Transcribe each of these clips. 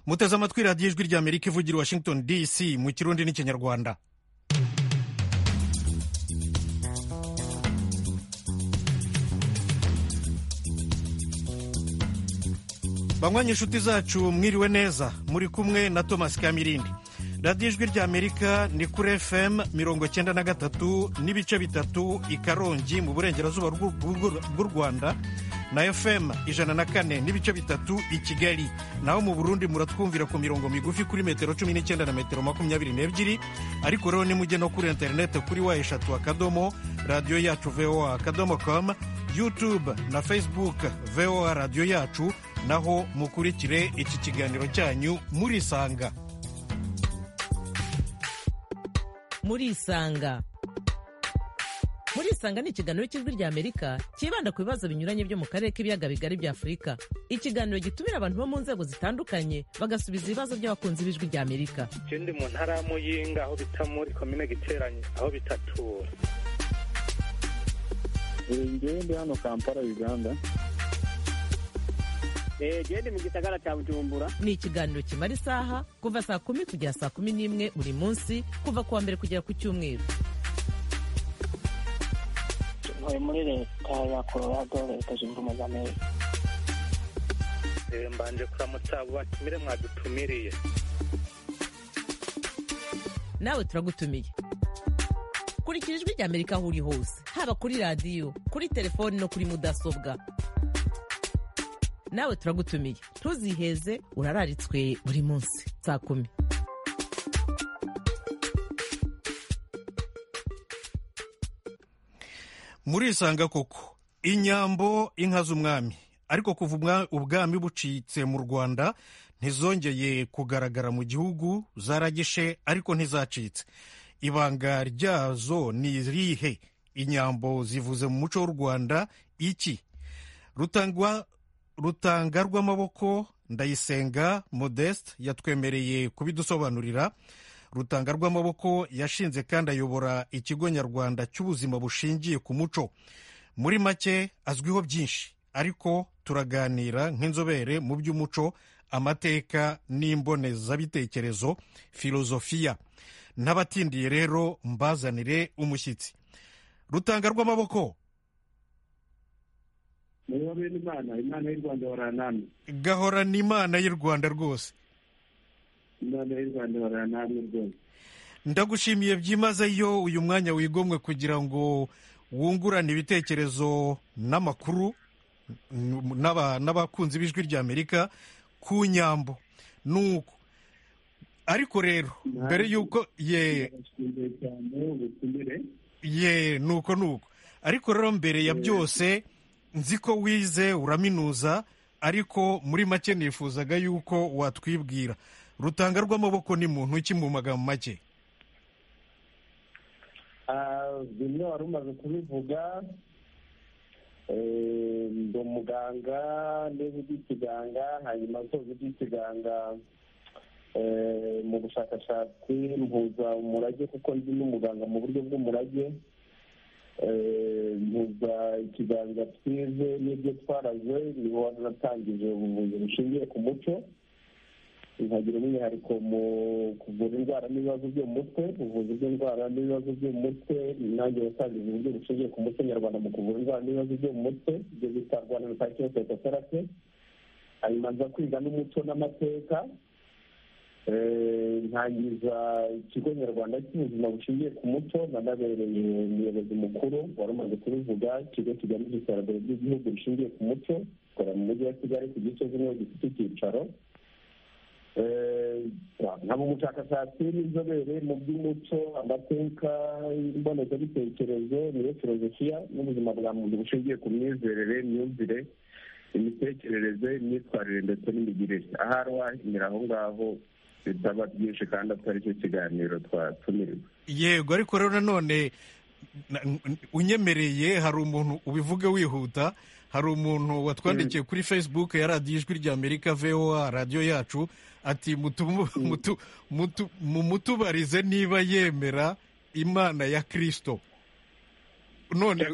muteze amatwi radiyo ijwi rya amerika ivugira i washington dc mu kirundi n'ikinyarwanda banywanyi inshuti zacu mwiriwe neza muri kumwe na thomas kamirindi radiyo ijwi rya amerika ni kuri fm mirongo icyenda na gatatu n'ibice bitatu i karongi mu burengerazuba bw'u rwanda na fm ijana na kane n'ibice bitatu i kigali naho mu burundi muratwumvira ku mirongo migufi kuri metero cumi n'icyenda na metero makumyabiri n'ebyiri ariko rero nimujye no kuri interinete kuri wa eshatu akadomo radiyo yacu voa akadomo com youtube na facebook voa radiyo yacu naho mukurikire iki kiganiro cyanyu murisanga murisanga murisanga ni ikiganiro cy'ijwi rya amerika cyibanda ku bibazo binyuranye byo mu karere k'ibiyaga bigari bya afurika ikiganiro gitumira abantu bo mu nzego zitandukanye bagasubiza ibibazo by'abakunzi b'ijwi rya amerika ikindi mu ntara ya muyinga aho bita muri komine giteranye aho bitatura ngende hano kampala uganda gende mu gisagara cya bujumbura ni ikiganiro kimara isaha kuva saa kumi kugera saa kumi n'imwe buri munsi kuva ku wa mbere kugera ku cyumweru ntuye muri leta ya colorado leta zunze ubumwe za amerika mbanje kuramutsa batumire mwadutumiriye nawe turagutumiye kurikira ijwi rya amerika aho uri hose haba kuri radiyo kuri telefoni no kuri mudasobwa nawe turagutumiye ntuziheze urararitswe buri munsi saa kumi murisanga koko inyambo inka z'umwami ariko kuva ubwami bucitse mu rwanda ntizongeye kugaragara mu gihugu zaragishe ariko ntizacitse ibanga ryazo ni irihe inyambo zivuze mu muco w'u rwanda iki rutangwa rutanga rw'amaboko ndayisenga modeste yatwemereye kubidusobanurira rutanga rw'amaboko yashinze kandi ayobora ikigo nyarwanda cy'ubuzima bushingiye ku muco muri make azwiho byinshi ariko turaganira nk'inzobere mu by'umuco amateka n'imbonezabitekerezo filozofiya n'abatindiye rero mbazanire umushyitsi rutanga rw'amaboko niba imana imana y'u rwanda baranamye gahorana imana y'u rwanda rwose imana y'u rwanda baranamye rwose ndagushimiye byimazeyo uyu mwanya wigomwe kugira ngo wungurane ibitekerezo n'amakuru n'abakunzi b'ijwi rya amerika ku nyambo nuko ariko rero mbere y'uko ye ye nuko nuko ariko rero mbere ya byose nzi ko wize uraminuza ariko muri make nifuzaga yuko watwibwira rutanga rw'amaboko ni muntu ki mu magambo make bimwe wari umaze kubivuga ndi umuganga niba ugira ikiganga hanyuma nsoza ugira ikiganga mu bushakashatsi mpuza umurage kuko ndi n'umuganga mu buryo bw'umurage mpuza ikiganza twize n'ibyo twaraze niho natangije ubuvuzi bushingiye ku muco nkagira umwihariko mu kuvura indwara n'ibibazo byo mu mutwe ubuvuzi bw'indwara n'ibibazo byo mu mutwe nanjye watangije uburyo bushingiye ku muco nyarwanda mu kuvura indwara n'ibibazo byo mu mutwe ibyo bita rwanda rutakire tetotherapy hanyuma nza kwiga n'umuco n'amateka ntangiza ikigo nyarwanda cy'ubuzima bushingiye ku muco nanabereye umuyobozi mukuru wari umaze kubivuga ikigo kigamije iterambere ry'igihugu rishingiye ku muco gikora mu mujyi wa kigali ku gisozi niho gifite icyicaro nkaba umushakashatsi n'inzobere mu by'umuco amateka imbonezabitekerezo niyo filozofiya n'ubuzima bwa muntu bushingiye ku myizerere imyumvire imitekerereze imyitwarire ndetse n'imigirire ahari wahimira aho ngaho bitaba byinshi kandi atari cyo kiganiro twatumiwe yego ariko rero nanone unyemereye hari umuntu ubivuge wihuta hari umuntu watwandikiye kuri facebook ya radiyo ijwi rya amerika voa radiyo yacu ati mumutubarize niba yemera imana ya kirisito none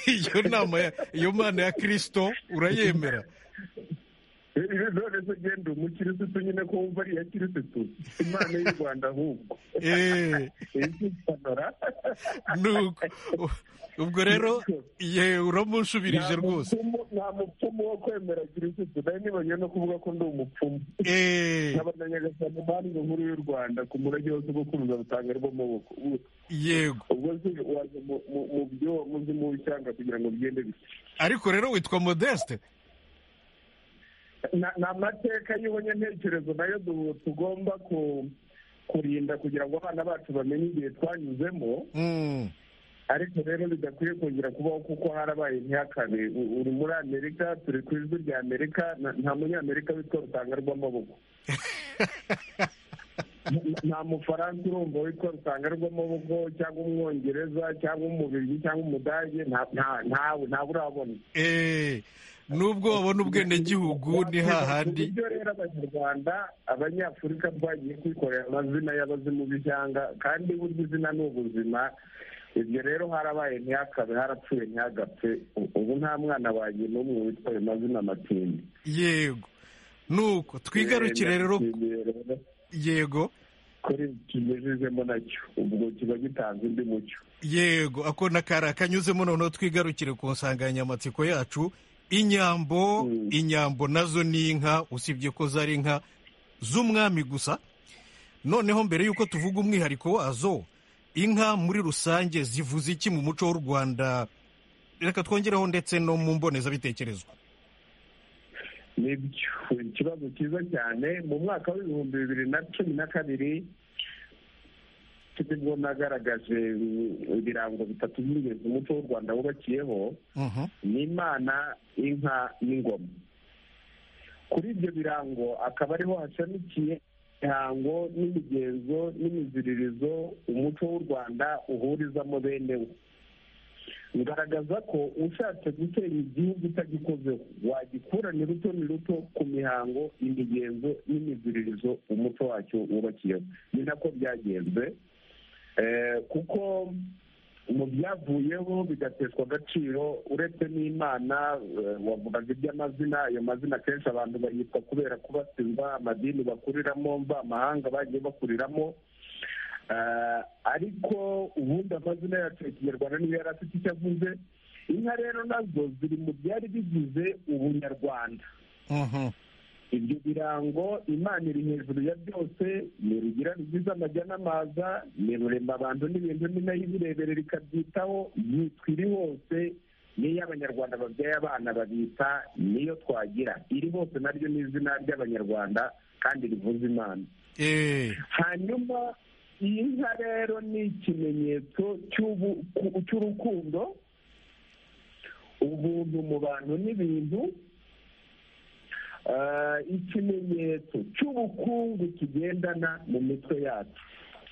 iyo nama iyo mana ya kirisito urayemera rero none se genda umukirisitu nyine ko wumva ari iya kirisitu imana y'u rwanda ahubwo Eh, izipanora nuko ubwo rero yewe uramushubirije rwose nta mupfumu wo kwemera kirisitu nari nibonye no kuvuga ko ndi umupfumu Eh, n'abanyagasani banki nkuru y'u rwanda ku murage wose bwo kuruza butanga rw'amaboko yego ubwo se waje mu- mu- mu byo muzi mu cyanga kugira ngo bigende bite ariko rero witwa modeste Na- ni amateka y'ubunyantekerezo nayo du- tugomba ku- kurinda kugira ngo abana bacu bamenye igihe twanyuzemo Mm, ariko rero bidakwiye kongera kubaho kuko harabaye ntihakabe U- uri muri amerika turi ku ijwi rya amerika na- nta munyamerika witwa rutanga rw'amaboko Nta- nta mufaransa urumva witwa rutanga rw'amaboko cyangwa umwongereza cyangwa umubirigi cyangwa umudage nta- nta- ntawe ntawe urabona eh, nubwo wabona ubwenegihugu ni hahandi uburyo rero abanyarwanda abanyafurika twagiye kwikorera amazina y'abazimu b'ishyanga kandi burya izina ni ubuzima ibyo rero harabaye ntihakabe harapfuye ntihagapfe U- ubu nta mwana wanjye n'umwe witwa ayo mazina matindi yego nuko twigarukire rero Nishimiye rero yego kuri kimejejemo nacyo ubwo kiba gitanze undi mucyo yego ako na kari akanyuzemo noneho twigarukire ku nsanganyamatsiko yacu inyambo Mm. inyambo nazo ni inka usibye ko zari inka z'umwami gusa noneho mbere y'uko tuvuga umwihariko wazo inka muri rusange zivuze iki mu muco w'u rwanda reka twongereho ndetse no mu mbonezabitekerezo nibyo ikibazo cyiza cyane mu mwaka w'ibihumbi bibiri na cumi na kabiri nibwo nagaragaje mm, ibirango bitatu by'ingenzi umuco w'u rwanda wubakiyeho Mhm. ni imana inka n'ingoma kuri ibyo birango akaba ariho hashamikiye imihango n'imigenzo n'imiziririzo umuco w'u rwanda uhurizamo bene wo ngaragaza ko ushatse gutera igihugu utagikozeho wagikura ruto ni ruto ku mihango imigenzo n'imiziririzo umuco wacyo wubakiyeho ni nako byagenze Eh, kuko mu byavuyeho bigateshwa agaciro uretse n'imana eh, wavugaga iby'amazina ayo mazina kenshi abantu bayitwa kubera kubatizwa amadini bakuriramo mva amahanga bagiye bakuriramo Eh, ariko ubundi amazina yacu ya kinyarwanda niyo yari afite icyo avuze inka rero nazo ziri mu byari bigize ubunyarwanda Mhm. ibyo birango imana iri hejuru ya byose ni rugira rugize amajya n'amaza ni rurema abantu n'ibintu ni nayo ibirebere rikabyitaho yitwa iri hose niyo abanyarwanda babyaye abana babita niyo twagira iri hose naryo ni izina ry'abanyarwanda kandi rivuza imana Eh, hanyuma iyi nka rero ni ikimenyetso cy'ubu- ku- cy'urukundo ubuntu mu bantu n'ibintu Ah, ikimenyetso cy'ubukungu tugendana mu mitwe yacu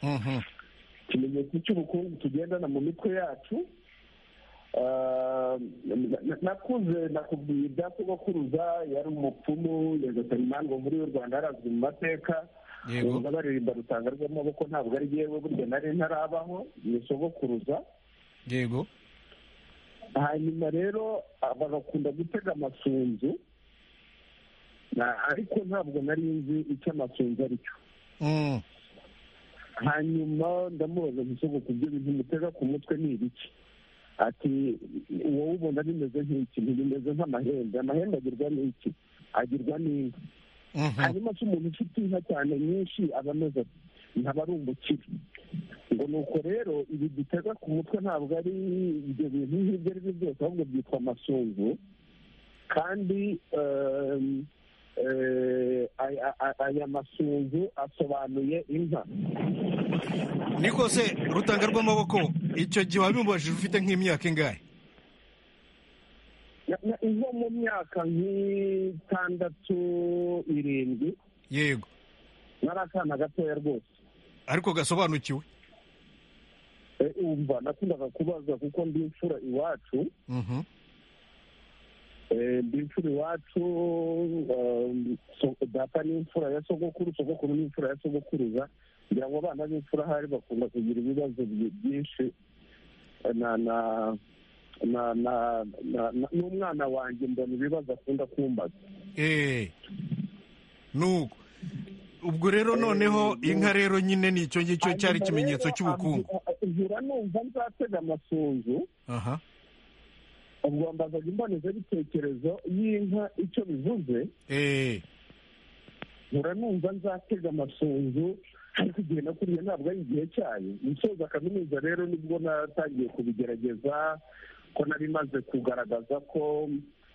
mhm. ikimenyetso cy'ubukungu tugendana mu mitwe yacu Ah, na- na- nakuze nakubwiye ibya sogokuruza yari umupfumu nyagasani mandwa muri y'u rwanda yarazwi mu mateka Yego. Numva baririmba rutanga rw'amaboko ntabwo ari yewe burya nari ntarabaho ni sogokuruza yego hanyuma rero bagakunda gutega amasunzu Na- ariko ntabwo nari nzi icyo amasunzu ari cyo Mm. hanyuma ndamubaza gusogo ku byo bintu mutega ku mutwe ni ibiki ati wowe ubona bimeze nk'iki ntibimeze nk'amahembe amahembe agirwa n'iki agirwa n'inka Mhm. hanyuma se umuntu ufite inka cyane nyinshi aba ameze ati ntaba ari umukire ngo ni uko rero ibi dutega ku mutwe ntabwo ari ibyo bintu nk'ibyo ari byo byose ahubwo byitwa amasunzu kandi um, eh, aya aya- aya masunzu asobanuye inka ni kose rutanga rw'amaboko icyo gihe wabimubajije ufite nk'imyaka ingahe Na- na- nko mu myaka nk'itandatu irindwi yego nari akana gatoya rwose ariko gasobanukiwe Eh, umva nakundaga kubaza kuko ndi imfura iwacu Mhm. Eh, ndi imfura iwacu um, so- data ni imfura ya sogokuru sogokuru ni imfura ya sogokuruza ngira ngo abana b'imfura ahari bakunda kugira ibibazo byi- byinshi Eh, na na na na na- na- n'umwana wanjye mbona ibibazo akunda kumbaza eee nuko ubwo rero noneho inka rero nyine ni icyo ngicyo cyari ikimenyetso cy'ubukungu nkura numva nzatega amasunzu aha ubwo mbazaga imbonezabitekerezo y'inka icyo bivuze eee nkura numva nzatega amasunzu ariko igihe nakuriye ntabwo ari igihe cyayo musoza kaminuza rero nibwo natangiye kubigerageza ko nari maze kugaragaza ko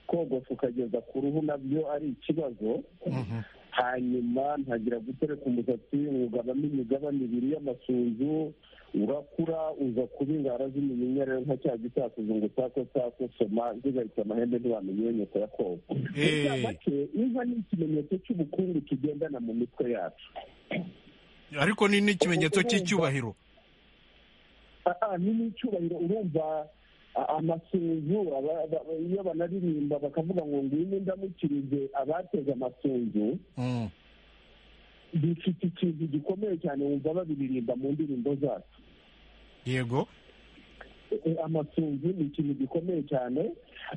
kogosa ukageza ku ruhu nabyo ari ikibazo mhm, hanyuma ntagira gutereka umusatsi ugabanamo imigabane ibiri y'amasunzu urakura uza kuba ingara z'imiyinya rero nka cya gisakuzo ngo sako sako soma zigarutse amahembe ntibamenye inyoko ya koga Eh. make inka ni ikimenyetso cy'ubukungu tugendana mu mitwe yacu ariko ni n'ikimenyetso cy'icyubahiro Ah, ah, ni n'icyubahiro urumva ah, amasunzu aba- aba- iyo banaririmba bakavuga ngo ngwino ndamukirize abateze amasunzu Mm, bifite ikintu gikomeye cyane wumva babiririmba mu ndirimbo zacu yego Eh, amasunzu ni ikintu gikomeye cyane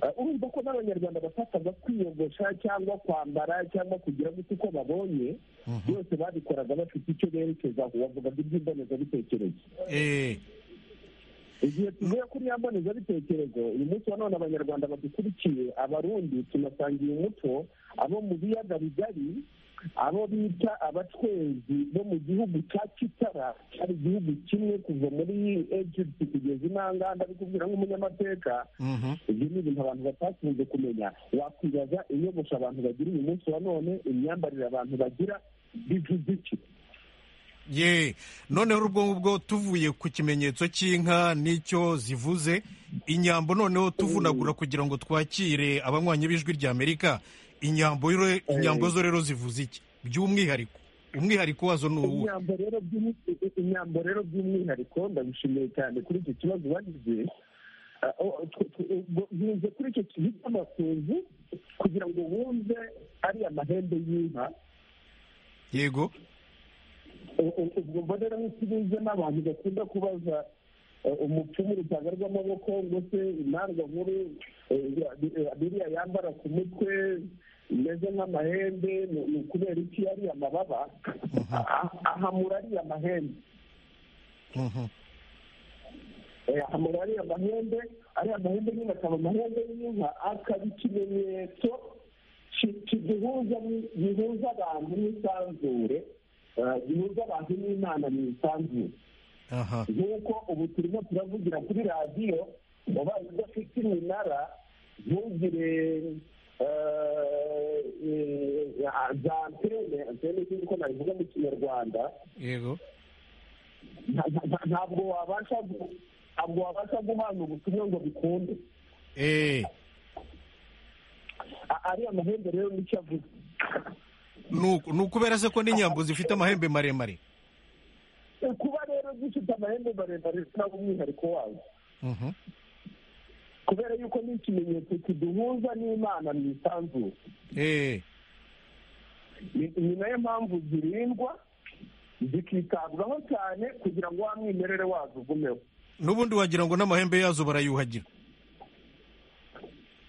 Eh, urumva ko n'abanyarwanda bafataga kwiyogosha cyangwa kwambara cyangwa kugira gute uko babonye Mhm. byose babikoraga bafite icyo berekezaho bavugaga iby'imbonezabitekerezo eee igihe tuvuye kuri ya mbonezabitekerezo uyu munsi wa none abanyarwanda badukurikiye abarundi tunasangiye umuco abo mu biyaga bigari abo bita abacwezi bo mu gihugu cya kitara cyari igihugu kimwe kuva muri egypt kugeza intanganda kubwira nk'umunyamateka mhm, ibyo ni ibintu abantu batakunze kumenya wakwibaza inyogosho abantu bagira uyu munsi wa none imyambarire abantu bagira bivuze iki ye noneho ubwo ngubwo tuvuye ku kimenyetso cy'inka n'icyo zivuze inyambo noneho tuvunagura kugira ngo twakire abanywanyi b'ijwi rya amerika inyambo rero- inyambo zo rero zivuze iki by'umwihariko umwihariko wazo ni uwuhe inyambo rero by'umu- i- i- inyambo rero by'umwihariko ndabishimiye cyane kuri iki kibazo bagize Ah, oh, tw- tw- ubwo ntuze kuri icyo kintu cy'amasunzu kugira ngo wumve ari amahembe y'inka yego U- u- ubwo mba rero nk'ikibinze n'abantu bakunda kubaza eh, umupfumu urutanga rw'amaboko ngo se intanga nkuru eh, ya- biriya yambara ku mutwe imeze nk'amahembe ni- ni ukubera iki ari amababa Ah, ahamura ari amahembe mhm, amabara ariya mahembe ariya mahembe nyine akaba amahembe y'inka akaba ikimenyetso ki- kiduhuza ni- gihuza abantu n'isanzure eh, gihuza abantu n'imana mu isanzure aha nk'uko ubu turimo turavugira kuri radiyo ubaye udafite iminara ntugire eh, eh, za antene antene ni ko nabivuga mu kinyarwanda yego nta- nta- ntabwo wabasha gu- ntabwo wabasha guhana ubutumwa ngo bikunde eee A- ariya mahembe rero nicyo avuga ni ukubera se ko n'inyambo zifite amahembe maremare Eh, kuba rero gifite amahembe maremare ntabwo umwihariko wazo Mhm, kubera yuko ni ikimenyetso kiduhuza n'imana mu isanzure eee ni ni nayo mpamvu zirindwa zikitabwaho cyane kugira ngo wa mwimerere wazo ugumeho n'ubundi wagira ngo n'amahembe yazo barayuhagira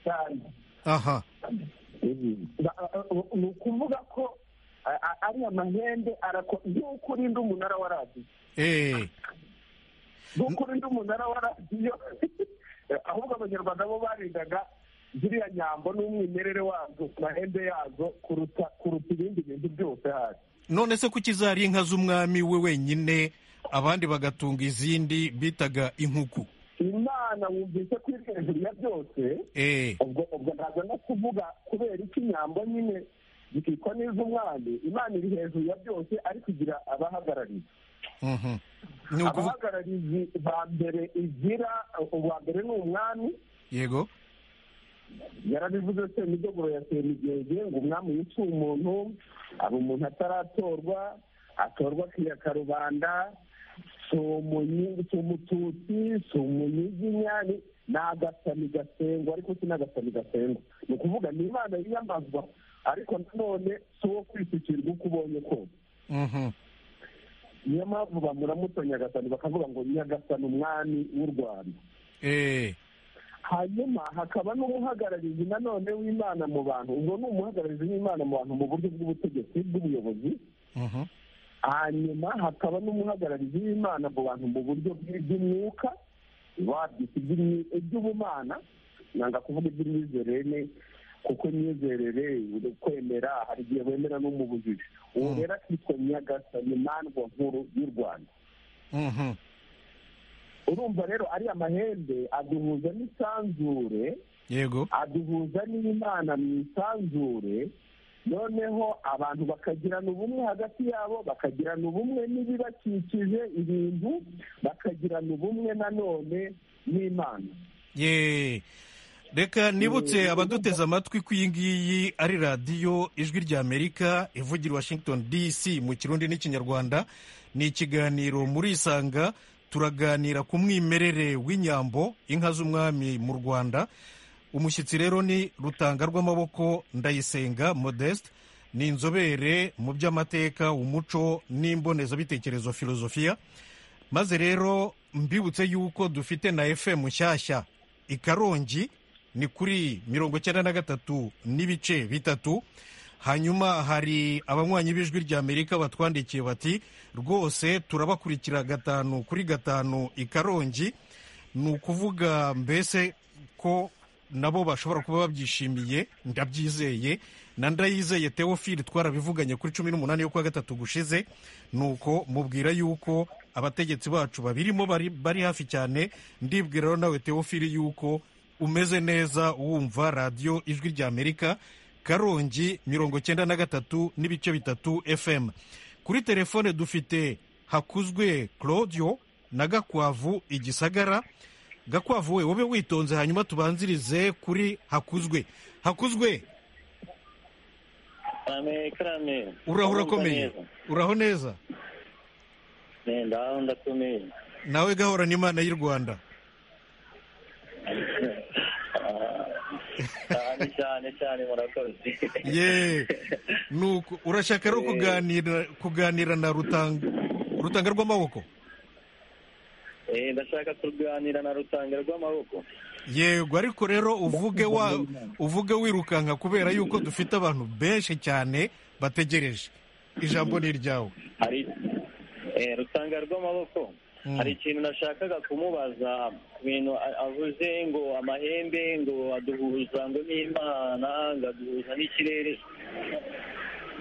cyane aha Ba- a- a- ni ukuvuga ko a- a- ariya mahembe arako nk'uko urinda umunara wa radiyo eee nk'uko urinda umunara wa radiyo ahubwo abanyarwanda bo barindaga ziriya nyambo n'umwimerere wazo mahembe yazo kuruta kuruta ibindi bintu byose hasi none se kuki zari inka z'umwami we wenyine abandi bagatunga izindi bitaga inkuku imana wumvise ko iri hejuru ya byose eee ubwo ubwo ntabwo no kuvuga kubera iki inyambo nyine zikitwa n'iz'umwami imana iri hejuru ya byose ariko igira abahagarariye mhm. ni ukuvuga abahagarariye ba mbere igira uwa mbere ni umwami yego yarabivuze se imidogoro ya semigenge ngo umwami yica umuntu aba umuntu ataratorwa atorwa akiyaka rubanda si umunyi- si umututsi si umunyiginya ni- ni agasani gasengwa ariko si n'agasani gasengwa ni ukuvuga ni imana yiyamazwa ariko nanone si uwo kwisukirwa uko ubonye kose Mhm. niyo mpamvu bamuramuta nyagasani bakavuga ngo nyagasani umwami w'u rwanda eee hanyuma hakaba n'umuhagararizi nanone w'imana mu bantu ubwo ni umuhagararizi w'imana mu bantu mu buryo bw'ubutegetsi bw'ubuyobozi Mhm. hanyuma hakaba n'umuhagararizi w'imana mu bantu mu buryo bw'iby'umwuka babyita iby'imyi- iby'ubumana nanga kuvuga iby'imyizerere kuko imyizerere uri kwemera hari igihe wemera no mu bujiji uwo rero akitwa nyagasani mandwa nkuru y'u rwanda Mhm. urumva rero ariya mahembe aduhuza n'isanzure yego aduhuza n'imana mu isanzure noneho abantu bakagirana ubumwe hagati yabo bakagirana ubumwe n'ibibakikije ibintu bakagirana ubumwe nanone n'imana ye reka nibutse abaduteze amatwi ko iyi ngiyi ari radiyo ijwi ry'amerika ivugira i washington dc mu kirundi n'ikinyarwanda ni ikiganiro muri isanga turaganira ku mwimerere w'inyambo inka z'umwami mu rwanda umushyitsi rero ni rutanga rw'amaboko ndayisenga modeste ni inzobere mu by'amateka umuco n'imbonezabitekerezo filozofiya maze rero mbibutse yuko dufite na fm nshyashya i karongi ni kuri mirongo icyenda na gatatu n'ibice bitatu hanyuma hari abanywanyi b'ijwi ry'amerika batwandikiye bati rwose turabakurikira gatanu kuri gatanu i karongi ni ukuvuga mbese ko nabo bashobora kuba babyishimiye ndabyizeye na ndayizeye teofili twarabivuganye kuri cumi n'umunani yo kuwa gatatu gushize nuko mubwira yuko abategetsi bacu babirimo bari, bari hafi cyane ndibwira rero nawe teofili yuko umeze neza wumva radiyo ijwi ry'amerika karongi mirongo cyenda na gatatu n'ibice bitatu fm kuri telefone dufite hakuzwe claudio na gakwavu igisagara gakwavu we wobe witonze hanyuma tubanzirize kuri hakuzwe hakuzwe karame karame uraho urakomeye uraho neza nenda aho ndakomeye nawe gahorana imana y'u rwanda cyane cyane cyane murakoze ye nuko urashaka rero kuganira kuganira na rutanga rutanga rw'amaboko Eh, ndashaka kuganira na rutanga rw'amaboko yego ariko rero uvuge wa uvuge wirukanka kubera yuko dufite abantu benshi cyane bategereje ijambo ni iryawe hari eh, rutanga rw'amaboko Mm. hari ikintu nashakaga kumubaza ku bintu a- avuze ngo amahembe ngo aduhuza ngo n'imana ngo aduhuza n'ikirere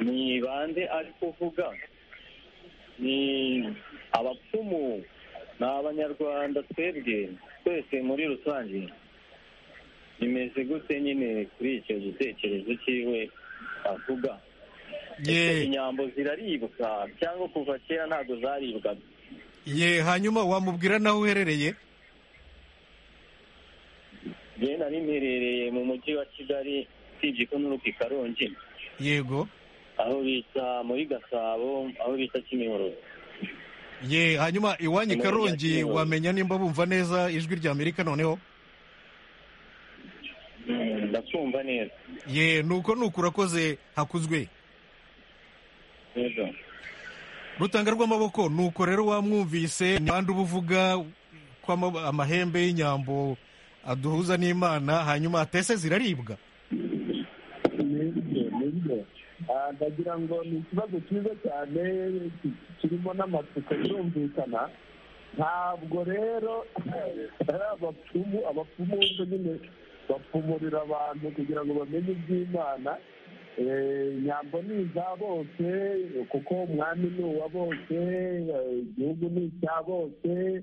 ni bande ari kuvuga ni abapfumu ni abanyarwanda twebwe twese muri rusange bimeze gute nyine kuri icyo gitekerezo cyiwe avuga Ese ye inyambo ziraribwa cyangwa kuva kera ntabwo zaribwaga ye hanyuma wamubwira n'aho uherereye njyewe nari mperereye mu mujyi wa kigali usibye ko n'uruka i karongi yego aho bita muri gasabo aho bita kimihurura ye hanyuma iwanyu i Umuntu karongi yakiriwe. wamenya nimba bumva neza ijwi ry'amerika noneho Mm, ndakumva neza ye nuko nuko urakoze hakuzwe neza rutanga rw'amaboko nuko rero wamwumvise ni bande uba uvuga ko ama- amahembe y'inyambo aduhuza n'imana hanyuma atese ziraribwa nibyo nibyo Ah, ndagira ngo ni ikibazo cyiza cyane ki- kirimo n'amatsiko birumvikana ntabwo rero ari abapfumu abapfumu bose nyine bapfumurira abantu kugira ngo bamenye iby'imana Eh, nyambo ni iza bose kuko umwami ni uwa bose eh, igihugu ni icya bose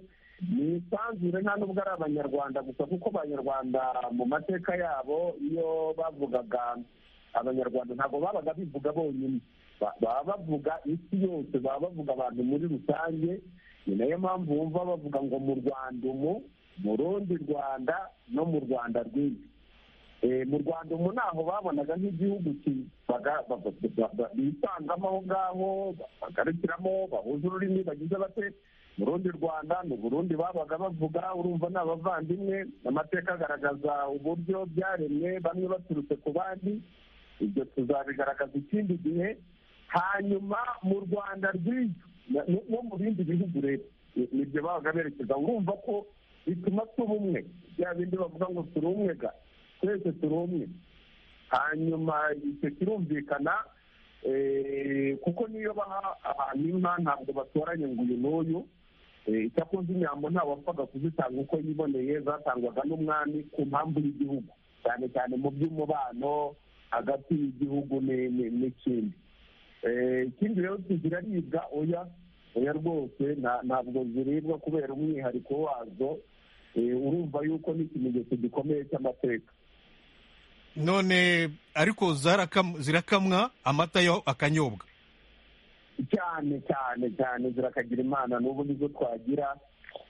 ni isanzure nta nubwo ari abanyarwanda gusa kuko abanyarwanda mu mateka yabo iyo bavugaga abanyarwanda ntabwo babaga bivuga bonyine Ba- baba bavuga isi yose baba bavuga abantu muri rusange ni nayo mpamvu wumva bavuga ngo mu rwanda umu mu rundi rwanda no mu rwanda rwinshi Eh, mu rwanda umu ntaho babonaga nk'igihugu ki- baga- ba- ba- ba- ba- bisangamo aho ngaho ba- bagarukiramo bahuza ururimi bagize bate mu rundi rwanda mu burundi babaga bavuga urumva ni abavandimwe amateka agaragaza uburyo byaremwe bamwe baturutse ku bandi ibyo tuzabigaragaza ikindi gihe hanyuma mu rwanda rw'ibyo no mu bindi bihugu rero Ni- nibyo babaga berekeza urumva ko bituma tuba umwe bya bindi bavuga ngo turi umwe ga twese turi umwe hanyuma icyo kirumvikana kuko niyo baha abantu inka ntabwo batoranya ngo uyu n'uyu icyakoze inyambo ntawapfaga kuzitanga uko yiboneye zatangwaga n'umwami ku mpamvu y'igihugu cyane cyane mu by'umubano hagati y'igihugu n'ikindi ikindi rero ziraribwa oya oya rwose ntabwo ziribwa kubera umwihariko wazo urumva yuko n'ikimenyetso gikomeye cy'amateka none ariko zirakamwa amata yo akanyobwa cyane cyane cyane zirakagira imana n'ubu nizo twagira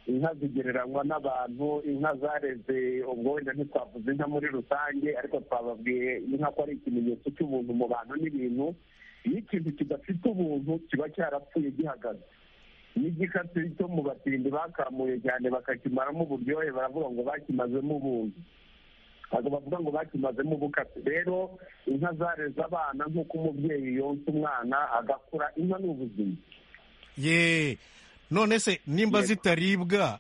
inka zigereranywa n'abantu inka zareze ubwo wenda ntitwavuze inka muri rusange ariko twababwiye inka ko ari ikimenyetso cy'ubuntu mu bantu n'ibintu iyo ikintu kidafite ubuntu kiba cyarapfuye gihagaze n'igikatsi cyo mu batindi bakamuye cyane bakakimaramo uburyohe baravuga ngo bakimazemo ubuntu ntabwo bavuga ngo bakimazemo ubukatsi rero inka zareze abana nk'uko umubyeyi yonsa umwana agakura inka ni ubuzima ye none se nimba zitaribwa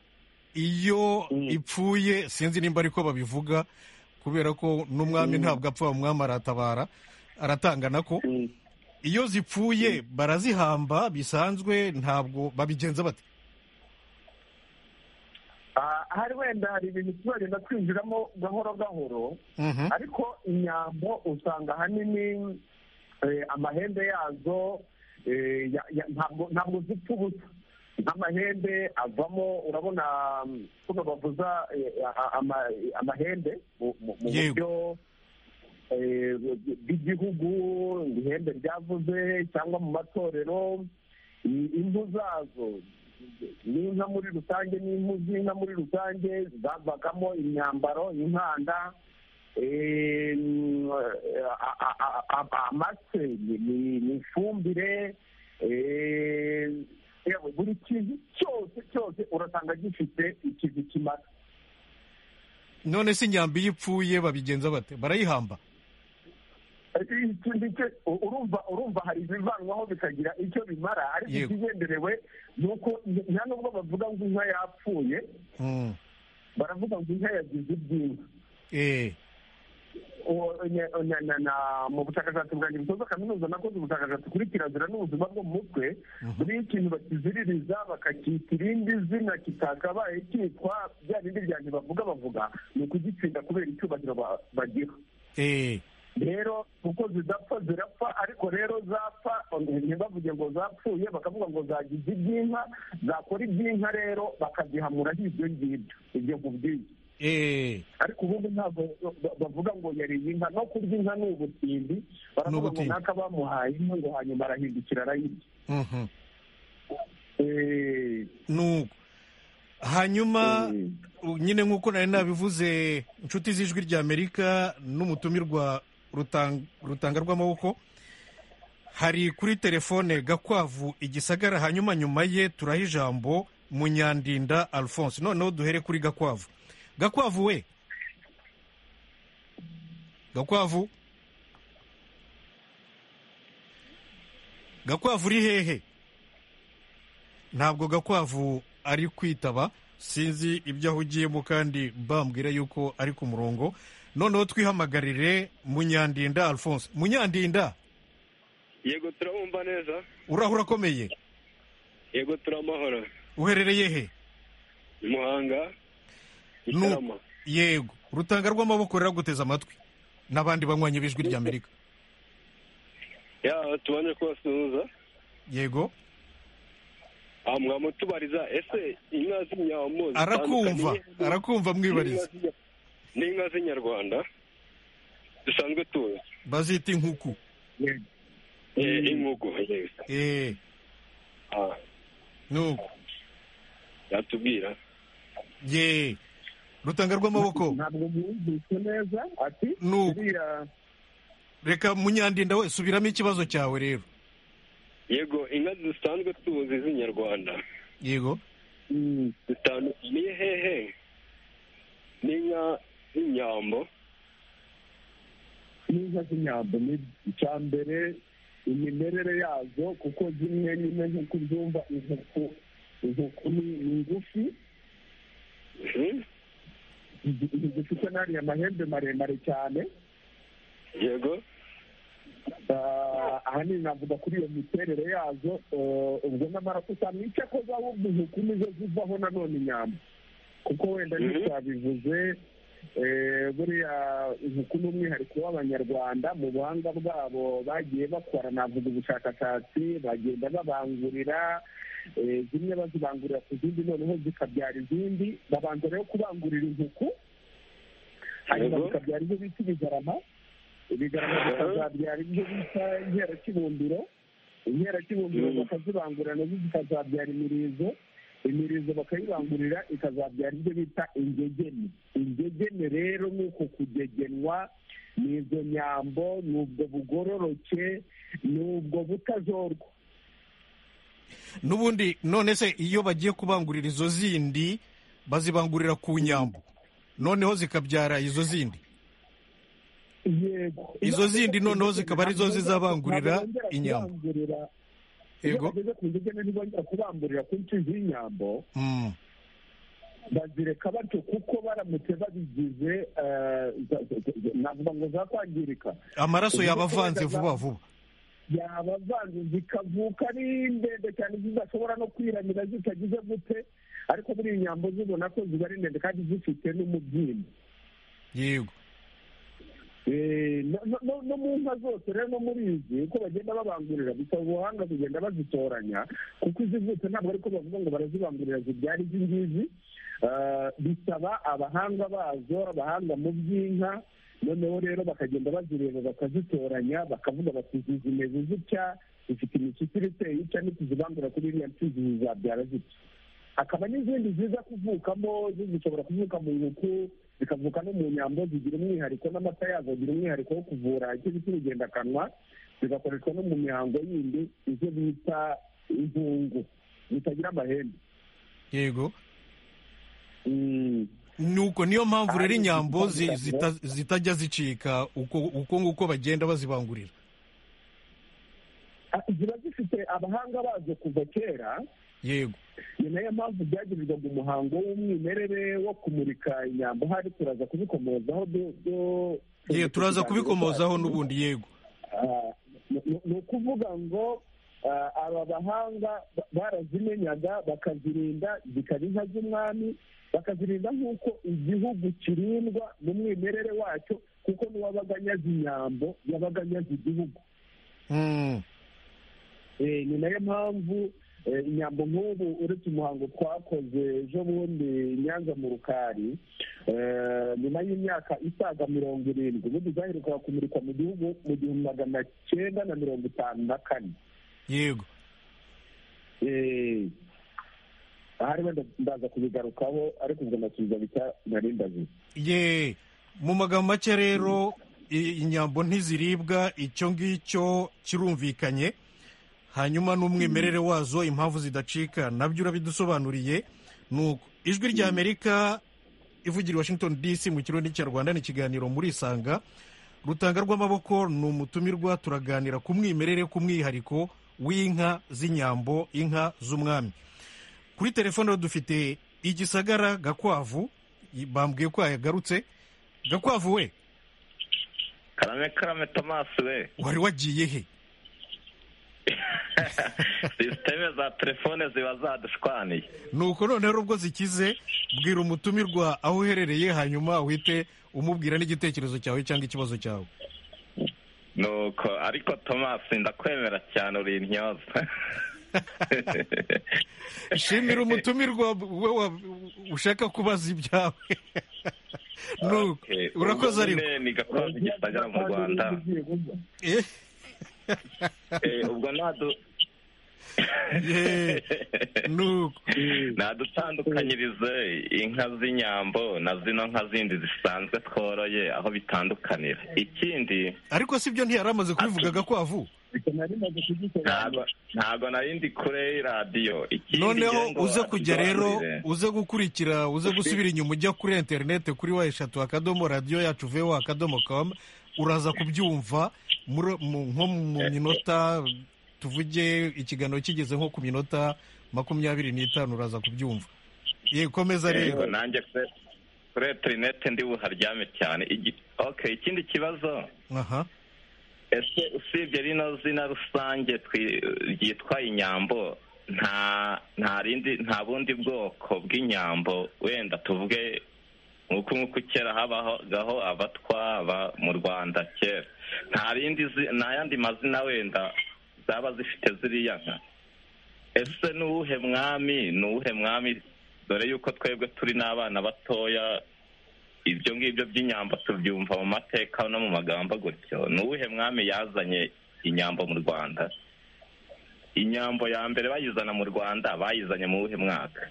iyo ipfuye sinzi nimba ariko babivuga kubera ko n'umwami ntabwo apfa umwami aratabara aratangana ko iyo zipfuye barazihamba bisanzwe ntabwo babigenza bate hari wenda hari ibintu tuzagenda twinjiramo gahoro gahoro ariko inyambo usanga ahanini amahembe yazo ntabwo zipfa ubusa nk'amahembe avamo urabona kuko bavuza amahembe mu buryo bw'igihugu ihembe ryavuze cyangwa mu matorero impu zazo n'inka muri rusange n'impu z'inka muri rusange zavagamo imyambaro inkanda amase ni ifumbire buri kintu cyose cyose urasanga gifite ikintu kimara none se inyambi iyo ipfuye babigenza bate barayihamba urumva urumva hari ibivanwaho bikagira icyo bimara ariko ikigenderewe ni uko nta nubwo bavuga ngo inka yapfuye baravuga ngo inka yagize ibyinshi mu bushakashatsi bwanjye busoza kaminuza nakoze ubushakashatsi kuri kirazira n'ubuzima bwo mu mutwe buriho ikintu bakiziririza bakacyita irindi zina kitakabaye cyitwa bya bindi byanjye bavuga bavuga ni ukugitsinda kubera icyubahiro bagira rero kuko zidapfa zirapfa ariko rero zapfa ntibavuge ngo zapfuye bakavuga ngo zagize iby'inka zakora iby'inka rero bakazihamuraho ibyo ngibyo ibyo nkubwiye ariko ubundi ntabwo bavuga ngo yariye inka no kurya inka ni ubutindi baravuga ngo naka bamuhaye inka ngo hanyuma arahindukira arayirya nuko hanyuma nyine nk'uko nari nabivuze inshuti z'ijwi ry'amerika n'umutumirwa rutanga rw'amaboko hari kuri telefone gakwavu igisagara hanyuma nyuma ye turaha ijambo munyandinda alphonse noneho duhere kuri gakwavu gakwavu we gakwavu gakwavu uri hehe ntabwo gakwavu ari kwitaba sinzi ibyo ahugiyemo kandi mbambwira yuko ari ku murongo noneho twihamagarire munyandinda alphonse munyandinda yego turabumva neza urahura akomeye yego turamahoro uherereye he muhanga gitarama yego urutanga rw'amaboko ruraguteza amatwi n'abandi banywanyi b'ijwi ry'amerika ya tubanje kubasuhuza yego mwamutubariza ese inka z'inyambo arakumva arakumva mwibariza ni inka z'inyarwanda dusanzwe tuzi bazita inkuku inkuku nuko yatubwira ye rutanga rw'amaboko ntabwo mwumvise neza ati nuko reka munyandinda we subiramo ikibazo cyawe rero yego inka zisanzwe tuzi z'inyarwanda yego zitandukaniye hehe n'inka z'inyambo n'inka z'inyambo ni icya mbere imimerere yazo kuko zimwe nyine nk'uko ubyumva inkuku inkuku ni ngufi zifite n'ariya mahembe maremare cyane yego Ah, ahanini navuga kuri iyo miterere yazo eh, ubwo nyamara usanga icyo akoze ahubwo intuku nizo zivaho nanone inyama kuko wenda Mhm. ntitwabivuze eh, buriya intuku ni umwihariko w'abanyarwanda mu buhanga bwabo bagiye bakora navuga ubushakashatsi bagenda babangurira eh, zimwe bazibangurira ku zindi noneho zikabyara izindi babanza rero kubangurira intuku hanyuma Yego. bikabyara ibyo bita ibigarama ibigarama bikazabyara ibyo bita inkerakibumbiro inkerakibumbiro Mm. bakazibangura nazo zikazabyara imirizo imirizo bakayibangurira ikazabyara ibyo bita ingegene ingegene rero ni uko kugegenwa ni izo nyambo ni ubwo bugororoke ni ubwo butajorwa n'ubundi none se iyo bagiye kubangurira izo zindi bazibangurira ku nyambo noneho zikabyara izo zindi yego Izo zindi noneho zikaba arizo zizabangurira inyambo. iyo yego bageze ku ngegene ntibongera kubamburira ku nshyi z'inyambo Mm. bazireka batyo kuko baramutse babigize eh, za- za- za- navuga ngo zakwangirika amaraso yaba avanze vuba vuba yabavanze zikavuka ari ndende cyane zidashobora no kwiramira zitagize gute ariko muri iyi nyambo zibona ko ziba ari ndende kandi zifite n'umubyimba yego Eh, no- no- no- no mu nka zose rero no muri izi uko bagenda babangurira bisaba ubuhanga kugenda bazitoranya kuko izivutse ntabwo ariko bavuga ngo barazibangurira zibyara izi ngizi Ah, bisaba abahanga bazo abahanga mu by'inka noneho rero bakagenda bazireba bakazitoranya bakavuga bati izi zimeze zitya zifite imishyikiri iteye itya nituzibangura kuri iriya mpfizi zizabyara zitya hakaba n'izindi ziza kuvukamo zo zishobora kuvuka mu nkoko zikavuka no mu nyambo zigira umwihariko n'amata yazo agira umwihariko wo kuvura icyo bita urugendakanwa zigakoreshwa no mu mihango yindi izo bita inkungu zitagira amahembe yego Mm. nuko niyo mpamvu rero inyambo zi- zita- zitajya zicika uko uko nguko bagenda bazibangurira Ah, ziba zifite abahanga bazo kuva kera yego ni nayo mpamvu byagirirwaga umuhango w'umwimerere wo kumurika inyambo hari turaza kubikomozaho du- du- yewe turaza kubikomozaho cyacu. n'ubundi yego Ah, ni- ni- ni ukuvuga ngo ah, aba bahanga ba- barazimenyaga bakazirinda zikaba inka z'umwami bakazirinda nk'uko igihugu kirindwa mu mwimerere wacyo kuko n'uwabaga anyaze inyambo yabaga anyaze igihugu Mm. Eh, ni nayo mpamvu eh, inyambo nk'ubu uretse umuhango twakoze ejo bundi i nyanza mu rukari eh, nyuma y'imyaka isaga mirongo irindwi ubundi zaherukaga kumurikwa mu gihugu mu gihumbi magana cyenda na mirongo itanu na kane yego Eh, ahari wenda ndaza kubigarukaho ariko ubwo nasubiza bita narindazi ye mu magambo make rero i- inyambo ntiziribwa icyo ngicyo kirumvikanye hanyuma n'umwimerere wazo impamvu zidacika nabyo urabidusobanuriye nuko ijwi rya amerika ivugira i washington dc mu kirundi cya rwanda ni ikiganiro muri isanga rutanga rw'amaboko ni umutumirwa turaganira ku mwimerere ku mwihariko w'inka z'inyambo inka z'umwami kuri telefone rero dufite igisagara gakwavu i- bambwiye ko yagarutse gakwavu we karame karame tomasi we wari wagiye he sisiteme za telefone ziba zadushwaniye nuko none rero ubwo zikize bwira umutumirwa aho uherereye hanyuma uhite umubwira n'igitekerezo cyawe cyangwa ikibazo cyawe nuko ariko tomasi ndakwemera cyane uri intyoza shimira umutumirwa we wa- ushaka kubaza ibyawe nuko Okay, urakoze ubwo ariko nyine ni gakondo gisagara mu rwanda Eh, Eh, ubwo nadu- ye, nuko nadutandukanyirize inka z'inyambo na zino nka zindi zisanzwe tworoye aho bitandukanira ikindi ariko si byo ntiyari amaze kubivuga gakwavu narimaze kugisobanura ntago ntago nari ndi kure y'iradiyo ikindi noneho ngira ngo uze kujya rero adusobanurire. uze gukurikira uze gusubira inyuma ujya kuri interineti kuri wa eshatu akadomo radiyo yacu vewa akadomo kamu uraza kubyumva muri- mu- nko mu minota tuvuge ikiganiro kigeze nko ku minota makumyabiri n'itanu uraza kubyumva yekomeza rero nanjye kuri interineti ndi buharyame cyane oke ikindi kibazo aha ese usibye rino zina rusange ryitwa inyambo nta nta rindi nta bundi bwoko bw'inyambo wenda tuvuge nk'uko nk'uko kera habagaho abatwa mu rwanda kera nta rindi nta yandi mazina wenda zaba zifite ziriya nka ese ni uwuhe mwami ni uwuhe mwami dore yuko twebwe turi n'abana batoya ibyo ngibyo by'inyambo tubyumva mu mateka no mu magambo gutyo ni uwuhe mwami yazanye inyambo mu rwanda inyambo ya mbere bayizana mu rwanda bayizanye mu wuhe mwaka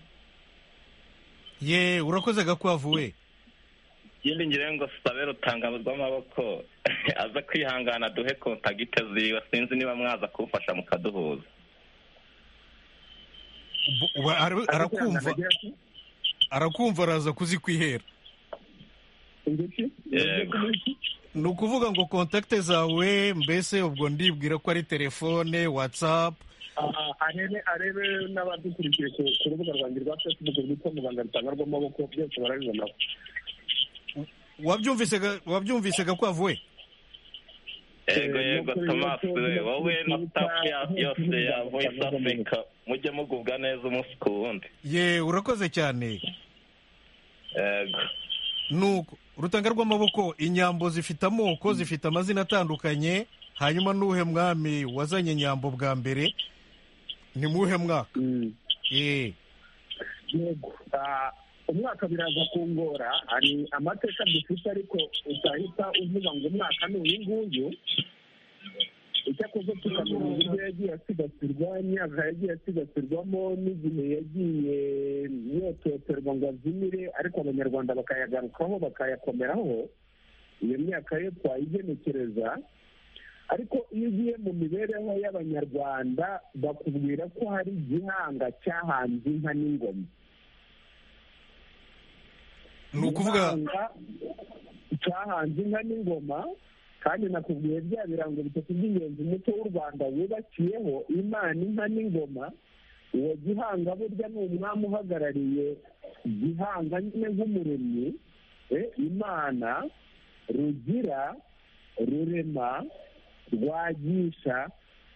ye urakoze gakwavu we ikindi ngira ngo sabe rutanga rw'amaboko aza kwihangana duhe kontagite ziwe sinzi niba mwaza kumfasha mukaduhuza arakumva arakumva araza kuzikwihera ni ukuvuga ngo kontakite zawe mbese ubwo ndibwira ko ari telefone watsapu arebe arebe n'abadukurikiye ku rubuga rwanjye rwa fesibuku rwitwa muganga rutanga rw'amaboko byose barabibonaho wabyumvise gakwavu we yego yego tomasi we wowe na sitafu yose ya voyisi afurika mujye mugubwa neza umunsi ku wundi ye urakoze cyane yego nuko urutanga rw'amaboko inyambo zifite amoko zifite amazina atandukanye hanyuma n'uhe mwami wazanye inyambo bwa mbere ni muhe mwaka umwaka biraza kungora hari amateka dufite ariko utahita uvuga ngo umwaka ni uyu nguyu icyakoze tukamenya uburyo yagiye asigasirwa imyaka yagiye asigasirwamo n'igihe yagiye yototerwa ngo azimire ariko abanyarwanda bakayagarukaho bakayakomeraho iyo myaka yo twayigenekereza ariko iyo ugiye mu mibereho y'abanyarwanda bakubwira ko hari igihanga cyahanze inka n'ingoma ni ukuvuga cyahanze inka n'ingoma kandi nakubwiye bya birango bitatu by'ingenzi umuco w'u rwanda wubakiyeho imana inka n'ingoma uwo gihanga burya ni umwami uhagarariye gihanga nyine nk'umuremyi imana rugira rurema rwagisha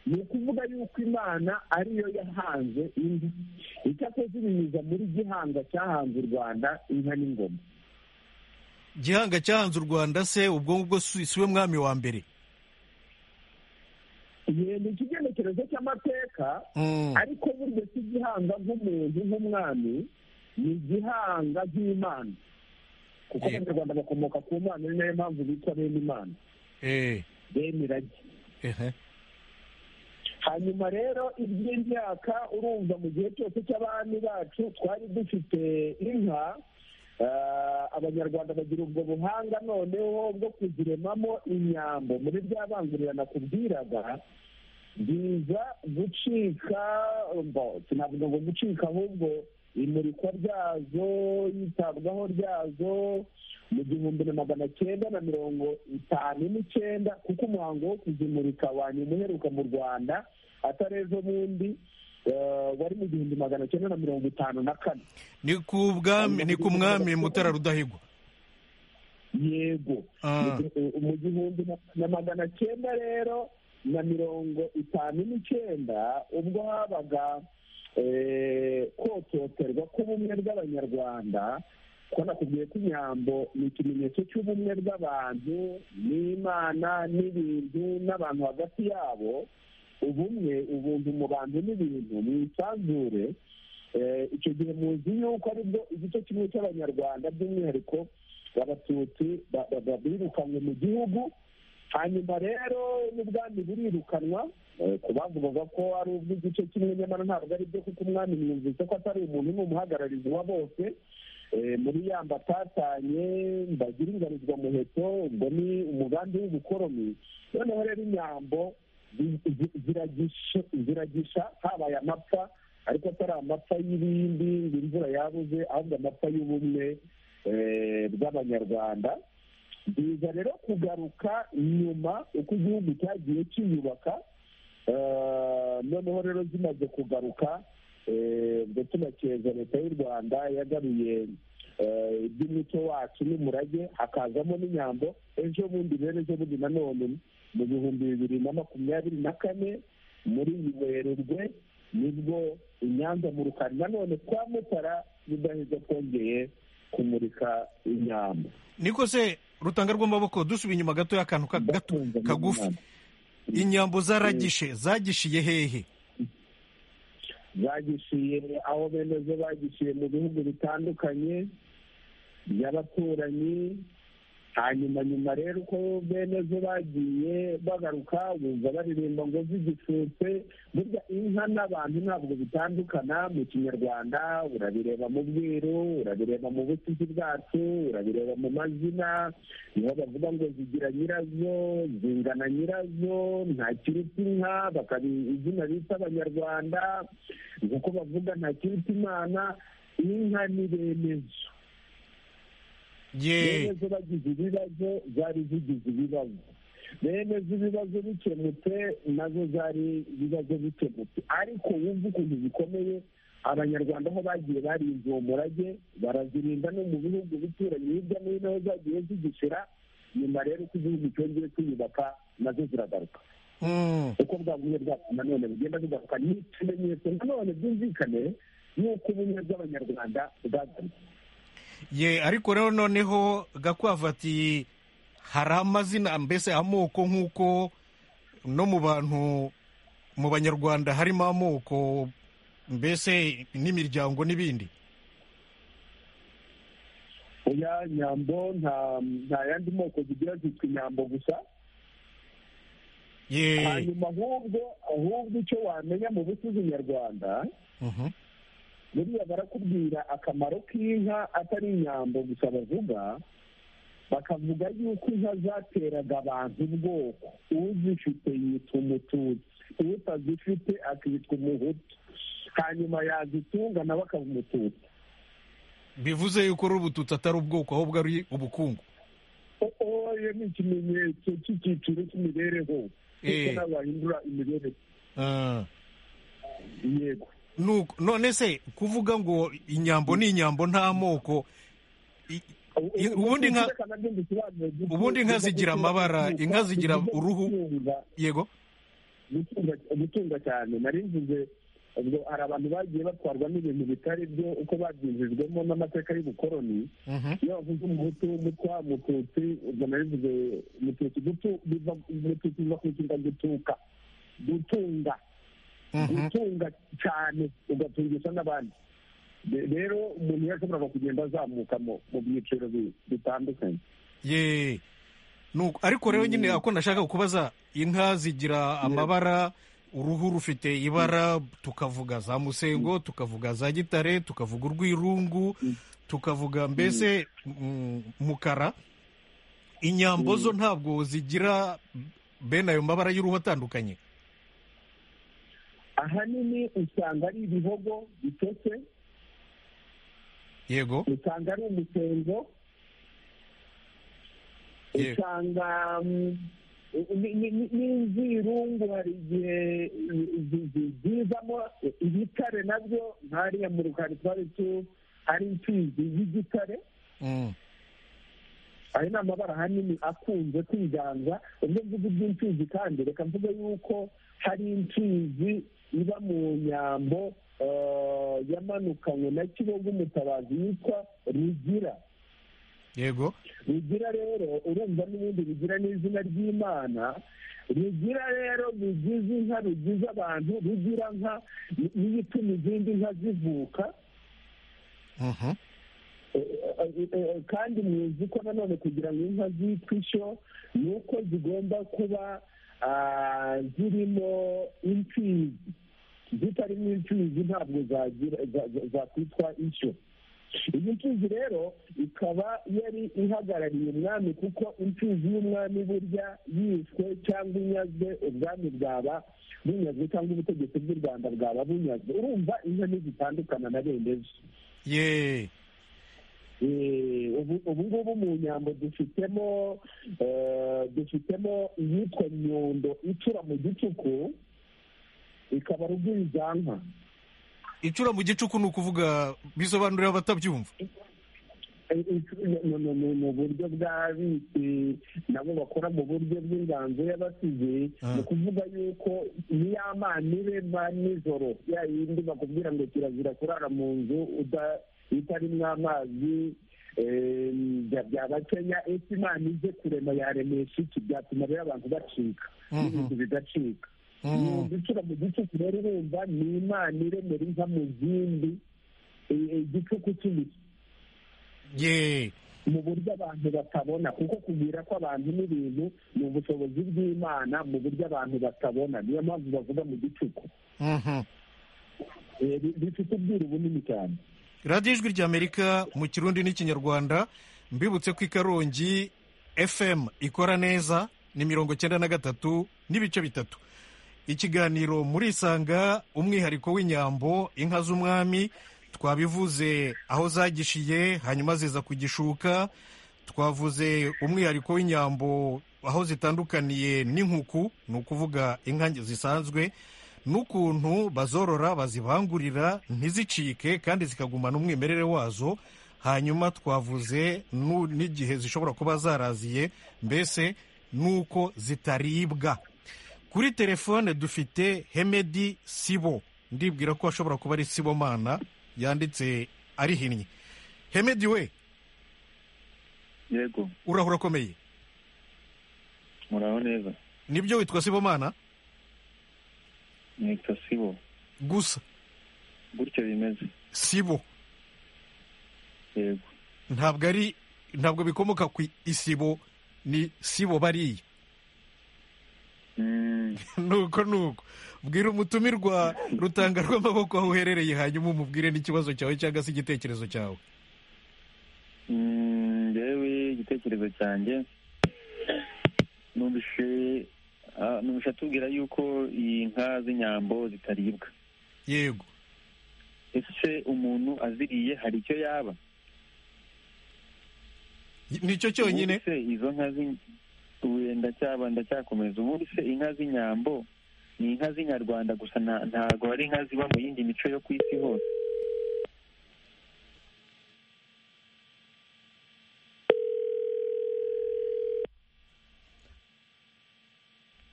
ni ukuvuga yuko imana ariyo yahanze indi icyakoze ibinyuza muri gihanga cyahanze u rwanda inka n'ingoma gihanga cyahanze u rwanda se ubwo ngubwo si we mwami wa mbere ni ikigenekerezo cy'amateka ariko burya si igihanga nk'umuntu nk'umwami ni igihanga nk'imana kuko abanyarwanda bakomoka ku mana ni nayo mpamvu bitwa bene imana bene irage hanyuma rero iby'imyaka urumva mu gihe cyose cy'abami bacu twari dufite inka abanyarwanda bagira ubwo buhanga noneho bwo kuziremamo inyambo muri bya bangurira nakubwiraga biza gucika sinavuga ngo gucika ahubwo imurikwa ryazo yitabwaho ryazo mu gihumbi na magana cyenda na mirongo itanu n'icyenda kuko umuhango wo kuzimurika wanyuma uheruka mu rwanda atari ejo bundi wari mu gihumbi magana cyenda na mirongo itanu na kane ni ku mwami mutara rudahigwa yego mu gihumbi na magana cyenda rero na mirongo itanu n'icyenda ubwo habaga kototerwa k'ubumwe bw'abanyarwanda ko nakubwiye ko inyambo ni ikimenyetso cy'ubumwe bw'abantu n'imana n'ibintu n'abantu hagati yabo ubumwe ubuntu mu bantu n'ibintu mu isanzure icyo gihe muzi yuko aribwo igice kimwe cy'abanyarwanda by'umwihariko abatutsi birukanwe mu gihugu hanyuma rero n'ubwami burirukanwa ku bavugaga ko ari ubw'igice kimwe nyamara ntabwo ari byo kuko umwami mwumvise ko atari umuntu ni umuhagararizi wa bose muri yamba atatanye mbagira ingarizwa muheto ubwo ni umugambi w'ubukoroni noneho rero inyambo ziragisha habaye amapfa ariko atari amapfa y'ibindi ngo imvura yabuze ahubwo amapfa y'ubumwe bw'abanyarwanda biza rero kugaruka nyuma uko igihugu cyagiye kiyubaka noneho rero zimaze kugaruka ndetse na keza leta y'u rwanda yagaruye iby'umuco wacu n'umurage hakazamo n'inyambo ejo bundi rero ejo bundi nanone mu bihumbi bibiri na makumyabiri na kane muri werurwe nibwo inyanza mu rukari nanone kwa mutara rudaheza kongeye kumurika inyambo niko se rutanga rw'amaboko dusubiye inyuma gato y'akantu kagufi inyambo zaragishe zagishiye hehe zagishiye aho bene zo bagishiye mu bihugu bitandukanye by'abaturanyi hanyuma nyuma rero uko bene zo bagiye bagaruka bumva baririmba ngo zigicutse burya inka n'abantu ntabwo bitandukana mu kinyarwanda urabireba mu bwiru urabireba mu busizi bwacu urabireba mu mazina niho bavuga ngo zigira nyirazo zingana nyirazo nta kiruta inka bakaba izina bita abanyarwanda nk'uko bavuga nta kiruta imana inka ni bene zo bene zo bagize ibibazo zari zigize ibibazo bene z'ibibazo bikemutse nazo zari ibibazo bikemutse ariko wumva ukuntu bikomeye abanyarwanda aho bagiye barinze uwo murage barazirinda no mu bihugu bituranye hirya no hino aho zagiye zigishira nyuma rero uko igihugu cyongeye kwiyubaka nazo ziragaruka uko bwaguye bwacu nanone bugenda bugaruka ni ikimenyetso nanone byumvikane y'uko ubumwe bw'abanyarwanda bwagarutse ye ariko rero noneho gakwavu ati hari amazina mbese amoko nk'uko no mu bantu mu banyarwanda harimo amoko mbese n'imiryango n'ibindi oya nyambo nta yandi moko zigira zitwa inyambo gusa hanyuma ahubwo ahubwo icyo wamenya mu bucuzi nyarwanda buriya barakubwira akamaro k'inka atari inyambo gusa bavuga bakavuga yuko inka zateraga abantu ubwoko uzifite yitwa umututsi utazifite akitwa umuhutu hanyuma yazitunga nawe akaba umututsi bivuze yuko ari ubututsi atari ubwoko ahubwo ari ubukungu oya ni ikimenyetso cy'icyiciro cy'imibereho kuko n'abahindura imibereho yego none se kuvuga ngo inyambo ni inyambo nta moko ubundi inka zigira amabara inka zigira uruhu yego gutunga cyane nari mvuze ubwo hari abantu bagiye batwarwa n'ibintu bitari byo uko babyinjijwemo n'amateka y'ubukoroni iyo bavuze umuhutu w'umutwa mututsi ubwo nari mvuze mututsi mututsi biva ku ishinga gutuka gutunga gutunga cyane ugatungisha n'abandi rero umuntu yashoboraga kugenda azamuka mu byiciro bitandukanye ariko rero nyine ako nashaka kubaza inka zigira amabara uruhu rufite ibara tukavuga za musengo tukavuga za gitare tukavuga urwirungu tukavuga mbese mukara inyambo zo ntabwo zigira bene ayo mabara y'uruhu atandukanye ahanini usanga ari ibihogo bitose yego usanga ari umusengo usanga n'inzirungu hari igihe zizamo ibitare nabyo nkariya mu rukari twari tu ari imfizi y'igitare ayo ni amabara ahanini akunze kwiganza ubwo mvuga iby'imfizi kandi reka mvuge yuko hari imfizi iba mu nyambo yamanukanywe na kibogo umutabazi yitwa rugira yego rugira rero urumva n'ibindi rugira n'izina ry'imana rugira rero rugize inka rugize abantu rugira nka niyo ituma izindi nka zivuka kandi muzi ko nanone kugira ngo inka zitwe ishyo ni uko zigomba kuba zirimo imfizi zitarimo imfizi ntabwo zakwitwa ishyo iyi mfizi rero ikaba yari ihagarariye umwami kuko imfizi y'umwami burya yishwe cyangwa inyazwe ubwami bwaba bunyazwe cyangwa ubutegetsi bw'u rwanda bwaba bunyazwe urumva inka ntizitandukana na bene zo yeee ubu ngubu mu nyambo dufitemo dufitemo iyitwa nyundo icura mu gicuku ikaba rugwizanka icura mu gicuku ni ukuvuga bisobanurira abatabyumva mu buryo bw'abitse nabo bakora mu buryo bw'inganzo y'abasize ni ukuvuga yuko niya mani be ba nijoro ya yindi bakubwira ngo kirazira kurara mu nzu itarimo amazi byaba kenya ese imana ije kurema yaremesha iki byatuma rero abantu bacika n'ibintu bigacika gucura mu gicuku rero urumva ni imana iremera inka mu zindi igicuku cy'imiti mu buryo abantu batabona kuko kubwira ko abantu n'ibintu ni ubushobozi bw'imana mu buryo abantu batabona niyo mpamvu bavuga mu gicuku bifite ubwiru bunini cyane radiyo ijwi ry'amerika mu kirundi n'ikinyarwanda mbibutse ko ikarongi fm ikora neza ni mirongo icyenda na gatatu n'ibice bitatu ikiganiro muri isanga umwihariko w'inyambo inka z'umwami twabivuze aho zagishiye hanyuma ziza ku gishuka twavuze umwihariko w'inyambo aho zitandukaniye n'inkuku ni ukuvuga inka zisanzwe n'ukuntu bazorora bazibangurira ntizicike kandi zikagumana umwimerere wazo hanyuma twavuze n'igihe zishobora kuba zaraziye mbese n'uko zitaribwa kuri telefone dufite hemedi sibo ndibwira ko ashobora kuba ari sibomana yanditse arihinnye hemedi we yego urahura akomeye muraho neza nibyo witwa sibomana nitwa sibo gusa gutyo bimeze sibo yego ntabwo ari ntabwo bikomoka ku isibo ni sibo bariya nuko nuko bwira umutumirwa rutanga rw'amaboko aho uherereye hanyuma umubwire n'ikibazo cyawe cyangwa se igitekerezo cyawe ngewe igitekerezo cyanjye numvise numvise atubwira yuko iyi nka z'inyambo zitaribwa yego ese umuntu aziriye hari icyo yaba nicyo cyonyine izo nka ndacyaba ndacyakomeza ubundi se inka z'inyambo ni inka z'inyarwanda gusa ntabwo hari inka ziba mu yindi mico yo ku isi hose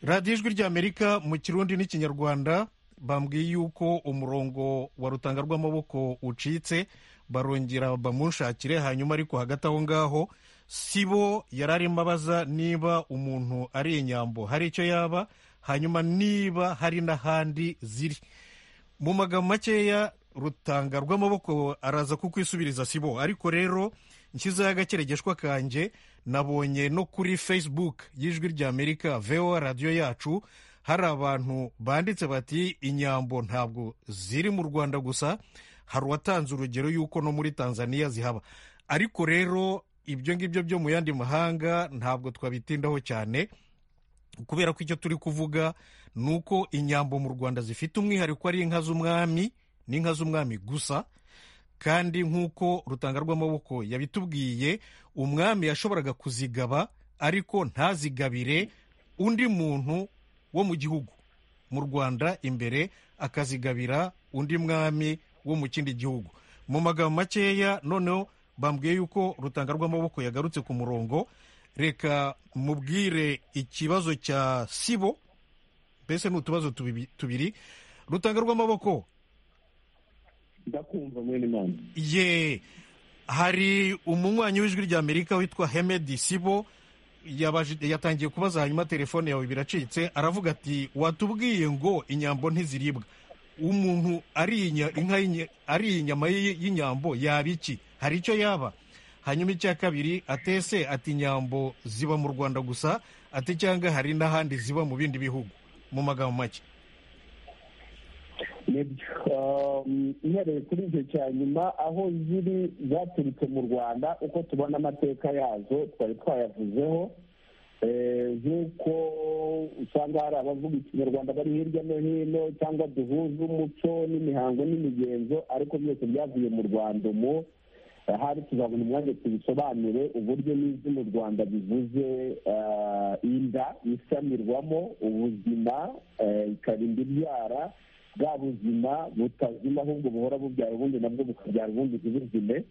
radiyo ijwi ry'amerika mu kirundi n'ikinyarwanda bambwiye yuko umurongo wa rutanga rw'amaboko ucitse barongera bamunshakire hanyuma ariko hagati aho ngaho si bo yari arimo abaza niba umuntu ari inyambo hari icyo yaba hanyuma niba hari n'ahandi ziri mu magambo makeya rutanga rw'amaboko araza kukwisubiza si bo ariko rero nshyizeho agakeregeshwa kanjye nabonye no kuri facebook y'ijwi ry'amerika vewa radiyo yacu hari abantu banditse bati inyambo ntabwo ziri mu rwanda gusa hari uwatanze urugero y'uko no muri tanzania zihaba ariko rero ibyo ngibyo byo mu yandi mahanga ntabwo twabitindaho cyane kubera ko icyo turi kuvuga ni uko inyambo mu rwanda zifite umwihariko ari inka z'umwami n'inka z'umwami gusa kandi nk'uko rutanga rw'amaboko yabitubwiye umwami yashoboraga kuzigaba ariko ntazigabire undi muntu wo mu gihugu mu rwanda imbere akazigabira undi mwami wo mu kindi gihugu mu magambo makeya noneho bambwiye yuko rutanga rw'amaboko yagarutse ku murongo reka mubwire ikibazo cya sibo mbese ni utubazo tubiri rutanga rw'amaboko ndakumva mwene imana ye hari umunywanyi w'ijwi ry'amerika witwa hemedi sibo yatangiye kubaza hanyuma telefone yawe biracitse aravuga ati watubwiye ngo inyambo ntiziribwa umuntu ariye inyama y'inyambo yaba iki hari icyo yaba hanyuma icya kabiri atese ati inyambo ziba mu rwanda gusa ati cyangwa hari n'ahandi ziba mu bindi bihugu mu magambo make ihereye kuri icyo cya nyuma aho ziri zaturutse mu rwanda uko tubona amateka yazo twari twayavuzeho nk'uko usanga hari abavuga ikinyarwanda bari hirya no hino cyangwa duhuza umuco n'imihango n'imigenzo ariko byose byavuye mu rwanda umu ahari tuzabona umwanya tubisobanure uburyo n'izina u rwanda bivuze inda isamirwamo ubuzima ikarinda ibyara bwa buzima butazima ahubwo buhora bubyara ubundi nabwo bukabyara ubundi ntibuzime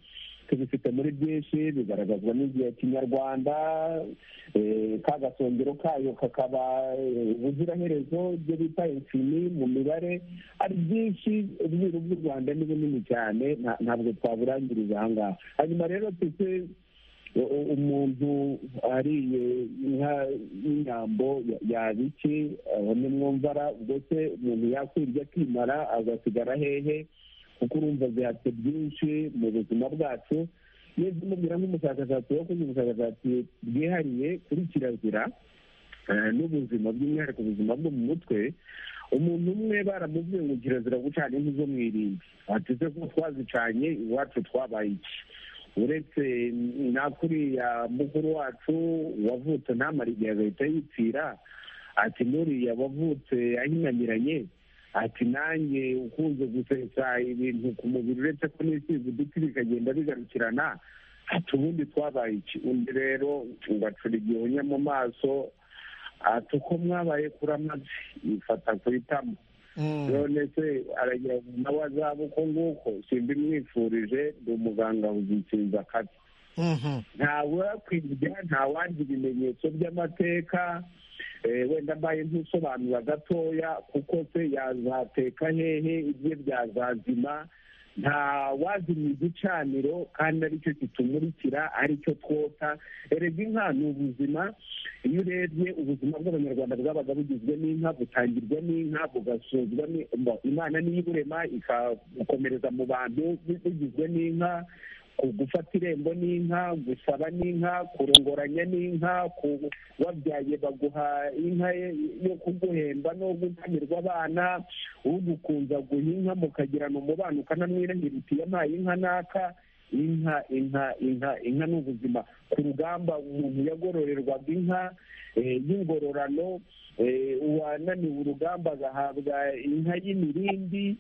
tubifite muri byinshi bigaragazwa n'igihe kinyarwanda ka gasongero kayo kakaba ubuziraherezo ibyo bita insini mu mibare ari byinshi ubwiru bw'u rwanda ni bunini cyane ntabwo twaburangiriza aha ngaha hanyuma rero twe umuntu ariye inka y'inyambo yaba iki abone mwumvara ubwo se umuntu yakwirya akimara agasigara hehe kuko urumva zihatse byinshi mu buzima bwacu iyo zimubwira nk'umushakashatsi wakoze ubushakashatsi bwihariye kuri kirazira n'ubuzima by'umwihariko ubuzima bwo mu mutwe umuntu umwe baramubwiye ngo kirazira gucana inkwi zo mu irimbi bateze ko twazicanye iwacu twabaye iki uretse nakuriya mukuru wacu wavutse ntamara igihe agahita yipfira ati nuriya wavutse ahingamiranye ati nanjye ukunze gusetsa ibintu ku mubiri uretse ko n'isize uduti bikagenda bigarukirana ati ubundi twabaye iki undi rero ugacura igihunya mu maso ati uko mwabaye kuri amazi yifata ku itama none se aragira nawe azaba uko nguko simba imwifurije ndi umuganga uzikinza akazi ntawakwirya ntawanjye ibimenyetso by'amateka wenda mbaye ntusobanura gatoya kuko se yazateka hehe ibye byazazima ntawazimya igicaniro kandi aricyo kitumurikira aricyo twota erega inka ni ubuzima iyo urebye ubuzima bw'abanyarwanda bwabaga bugizwe n'inka butangirwa n'inka bugasuzwa imana niyo iburema ikabukomereza mu bantu bugizwe n'inka gufata irembo n'inka gusaba n'inka kurongoranya n'inka wabyaye baguha inka yo kuguhemba no gutanirwa abana ugukunza guha inka mukagirana umubano ukanamwirahira uti yampaye inka n'aka inka inka inka inka ni ubuzima ku rugamba umuntu yagororerwaga inka y'ingororano uwananiwe urugamba agahabwa inka y'imirindi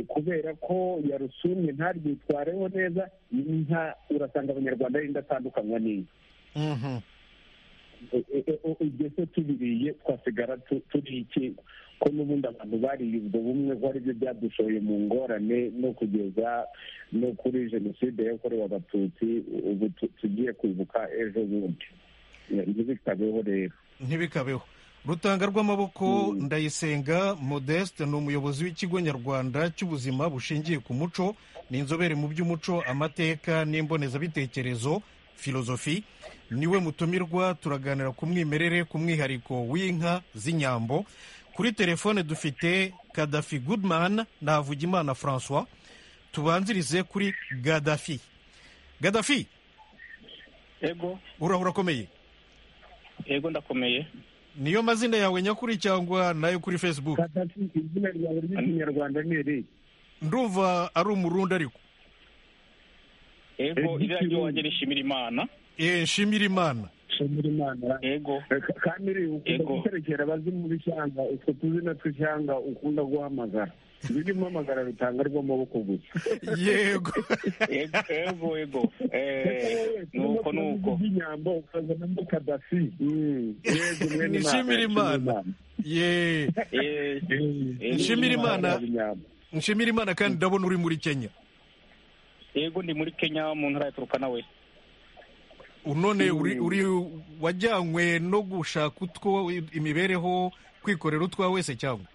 kubera ko yarusumye ntaryitwareho neza inka urasanga abanyarwanda ari atandukanywa n'inka ibyo se tubiriye twasigara turi iki ko n'ubundi abantu bariye ubwo bumwe ko aribyo byadushoye mu ngorane no kugeza no kuri jenoside yakorewe abatutsi ubu tugiye kwibuka ejo bundi ntibikabeho rero ntibikabeho rutanga rw'amaboko ndayisenga modeste ni umuyobozi w'ikigo nyarwanda cy'ubuzima bushingiye ku muco ni inzobere mu by'umuco amateka n'imbonezabitekerezo filozofi niwe mutumirwa turaganira ku mwimerere ku mwihariko w'inka z'inyambo kuri telefone dufite kadafi goodman navugimana francois tubanzirize kuri gadafi gadafi yego urahura akomeye yego ndakomeye niyo mazina yawe nyakuri cyangwa nayo kuri facebook izina ryawe ry'ikinyarwanda ni iri ndumva ari umurundi ariko yego iriya ry'iwanjye ni nshimira imana eee nshimira imana nshimira imana yego kandi uriya ukunda guterekera abazimu b'ishyanga utwo tuzina tw'ishyanga ukunda guhamagara riri guhamagara rutanga rw'amaboko gusa yego yego yego nuko nuko inyambo ukazanamo kadafi nshimira imana yeee nshimira imana nshimira imana kandi ndabona uri muri kenya yego ndi muri kenya mu ntara ya turuka nawe none uri wajyanywe no gushaka utwo imibereho kwikorera utwawe wese cyangwa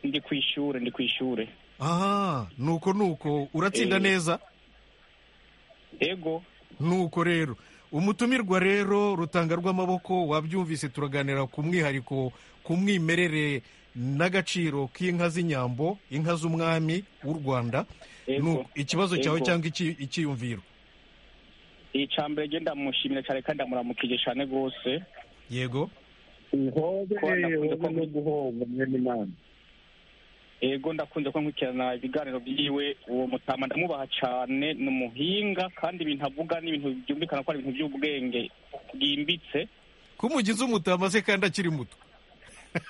ndi ku ishuri ndi ku ishuri aha nuko nuko uratsinda neza yego nuko rero umutumirwa rero rutanga rw'amaboko wabyumvise turaganira ku mwihariko ku mwimerere n'agaciro k'inka z'inyambo inka z'umwami w'u rwanda ikibazo cyawe cyangwa icyiyumviro icya mbere genda ndamushimira cyane kandi ndamuramukije cyane rwose yego uhobe no guhomba mwene imana yego ndakunze ko nkurikirana ibiganiro byiwe uwo mutama ndamubaha cyane ni umuhinga kandi ibintu avuga ni ibintu byumvikana ko ari ibintu by'ubwenge bwimbitse ko umugize umutama se kandi akiri muto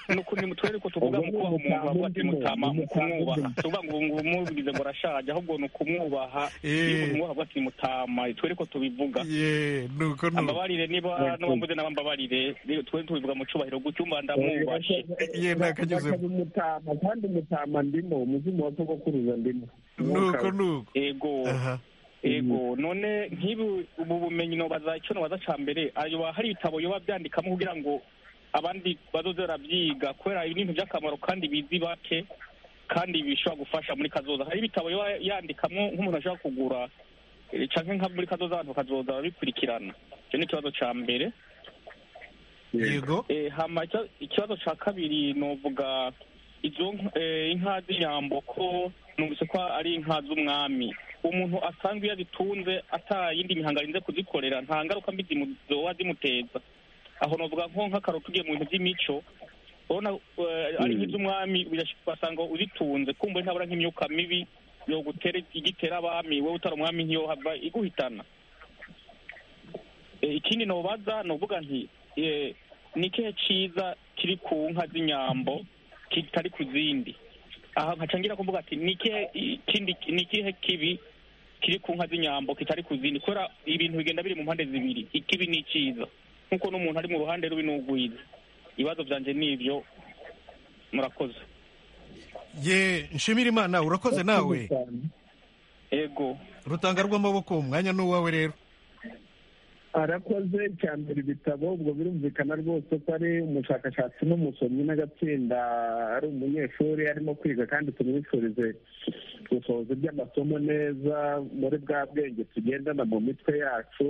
nuko ni mutwerere ko tuvuga mu kubaha umuntu bavuga ati mutama mu kumwubaha tuvuga ngo ubu mubwize ngo arashaje ahubwo ni ukumwubaha iyo umuntu wavuga ati mutama twerere ko tubivuga nuko nuko ambabarire niba n'uwambuze nawe ambabarire twe tubivuga mu cyubahiro gucyo umba ndamwubashe ye ntakageze umutama kandi umutama ndimo umuzimu wa sogokuruza ndimo nuko nuko yego ego none nk'ibi ubu bumenyi nobaza icyo nobaza cya mbere ayo hari ibitabo yoba byandikamo kugira ngo abandi bazoze barabyiga kubera ibi bintu by'akamaro kandi bizi bake kandi bishobora gufasha muri kazoza hari ibitabo yoba yandikamo nk'umuntu ashobora kugura cyangwa nka muri kazoza abantu bakazoza babikurikirana icyo ni ikibazo cya mbere yego hama ikibazo cya kabiri novuga izo inka z'inyambo ko numvise ko ari inka z'umwami umuntu asanzwe iyo azitunze atayindi mihango arinze kuzikorera nta ngaruka mbi zoba zimuteza aho navuga nko nk'akaroti ugiye mu bintu by'imico urabona ari nk'iz'umwami urasanga uzitunze kumva ntabura nk'imyuka mibi yogutera igitera abami wowe utari umwami nkiyo hava iguhitana ikindi ntubaza ni uvuga nti ni ikihe cyiza kiri ku nka z'inyambo kitari ku zindi aha nkacangira kuvuga ati ni ikihe kibi kiri ku nka z'inyambo kitari ku zindi kubera ibintu bigenda biri mu mpande zibiri ikibi ni icyiza nk'uko n'umuntu ari mu ruhande rubi n'ugwiza ibibazo byanjye ni ibyo murakoze ye nshimira imana urakoze nawe yego rutanga rw'amaboko umwanya ni uwawe rero arakoze cya mbere ibitabo ubwo birumvikana rwose ko ari umushakashatsi n'umusomyi n'agatsinda ari umunyeshuri arimo kwiga kandi tumwifurize gusohoza iby'amasomo neza muri bwa bwenge tugendana mu mitwe yacu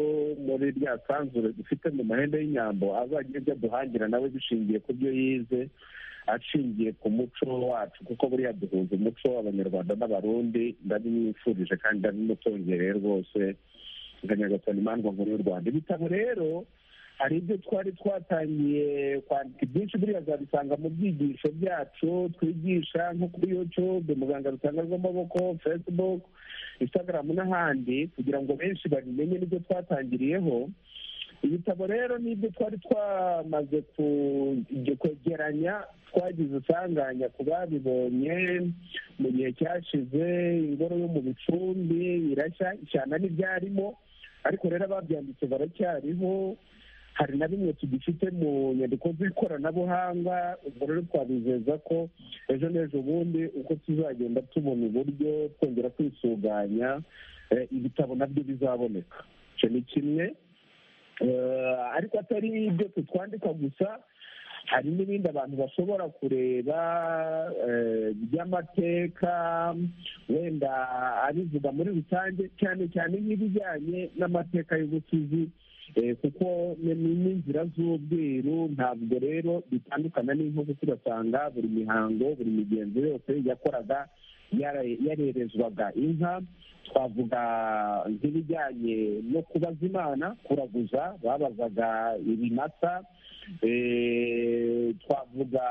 muri rya sanzure dufite mu mahembe y'inyambo azagira ibyo aduhangira nawe dushingiye ku byo yize ashingiye ku muco wacu kuko buriya duhuza umuco abanyarwanda n'abarundi ndabimwifurije kandi ndabimutongereye rwose nkanyagatoni imandwa nkuru y'u rwanda ibitabo rero hari ibyo twari twatangiye kwandika ibyinshi buriya azabisanga mu byigisho byacu twigisha nko kuri yutube muganga rutanga rw'amaboko facebook instagram n'ahandi kugira ngo benshi babimenye n'ibyo twatangiriyeho ibitabo rero n'ibyo twari twamaze kwegeranya twagize isanganya ku babibonye mu gihe cyashize ingoro yo mu bicumbi irashya ishyamba n'ibyarimo ariko rero ababyanditse baracyariho hari na bimwe tugifite mu nyandiko z'ikoranabuhanga ubwo rero twabizeza ko ejo n'ejo bundi uko tuzagenda tubona uburyo twongera kwisuganya ibitabo nabyo bizaboneka icyo ni kimwe ariko atari ibyo tutwandika gusa hari n'ibindi abantu bashobora kureba by'amateka wenda abivuga muri rusange cyane cyane n'ibijyanye n'amateka y'ubusizi kuko n'inzira z'ubwiru ntabwo rero bitandukana n'inko tugasanga buri mihango buri migenzo yose yakoraga yarerezwaga inka twavuga nk'ibijyanye no kubaza imana kuraguza babazaga ibimasa twavuga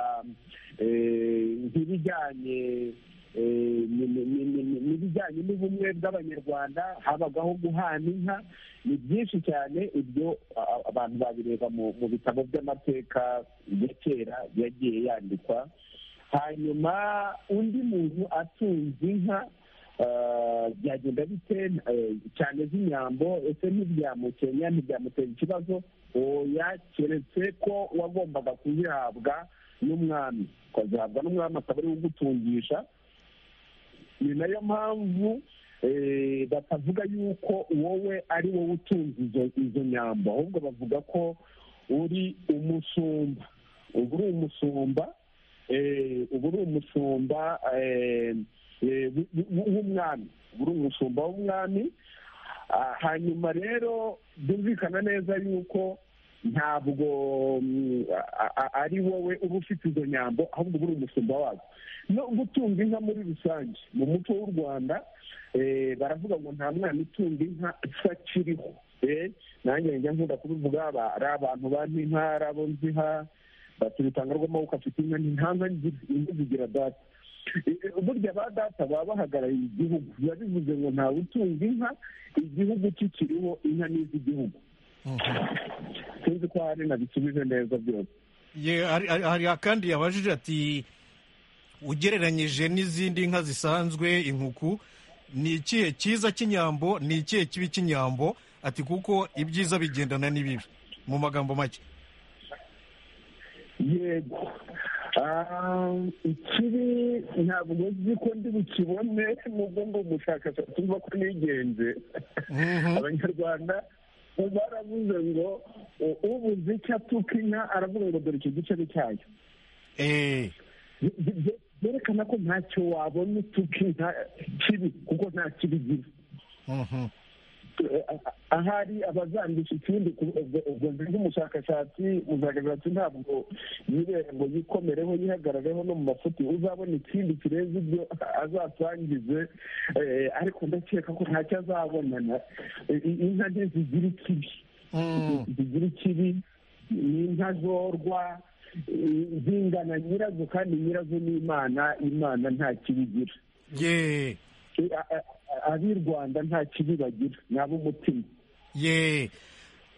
nk'ibijyanye n'ibijyanye n'ubumwe bw'abanyarwanda habagaho guhana inka ni byinshi cyane ibyo abantu babireba mu bitabo by'amateka ya kera yagiye yandikwa hanyuma undi muntu atunze inka byagenda bite cyane z'inyambo ese ntibyamukenya ntibyamutera ikibazo oya keretse ko wagombaga kuzihabwa n'umwami ukazihabwa n'umwami akaba ariwe ugutungisha ni nayo mpamvu batavuga yuko wowe ari wowe utunze izo nyambo ahubwo bavuga ko uri umusumba uba uri umusumba uba uri umusumba w'umwami uri umushumba w'umwami hanyuma rero byumvikana neza yuko ntabwo ari wowe uba ufite izo nyambo ahubwo uba uri umushumba wazo no gutunga inka muri rusange mu muco w'u rwanda baravuga ngo nta mwana utunga inka utakiriho nanjye njya nkunda kubivuga ari abantu banti inka ari abo nziha batubitanga rw'amaboko afite inka ntihanga inka zigira data burya ba data baba bahagarariye igihugu biba bivuze ngo ntawe utunga inka igihugu kikiriho inka n'iz'igihugu sinzi ko hari nabisubije neza byose hari akandi yabajije ati ugereranyije n'izindi nka zisanzwe inkuku ni ikihe cyiza cy'inyambo ni ikihe kibi cy'inyambo ati kuko ibyiza bigendana n'ibibi mu magambo make yego ikibi ntabwo nzi ko ndi bukibone nubwo ngo umushakashatsi uva ko nigenze abanyarwanda baravuze ngo ubuze icyo atuka inka aravuga ngo dore icyo gice ni cyayo byerekana ko ntacyo wabona utuka inka kibi kuko nta kibi igira ahari abazandisha ikindi ubwo nzi nk'umushakashatsi umushakashatsi ntabwo yireba ngo yikomereho yihagarareho no mu mafuti uzabona ikindi kireza ibyo azasangize ariko ndakeka ko ntacyo azabonana inka nke zigira ikibi zigira ikibi ni inka zorwa zingana nyirazo kandi nyirazo ni imana imana nta kibi igira ab'i rwanda nta kibi bagira ni ab'umutima ye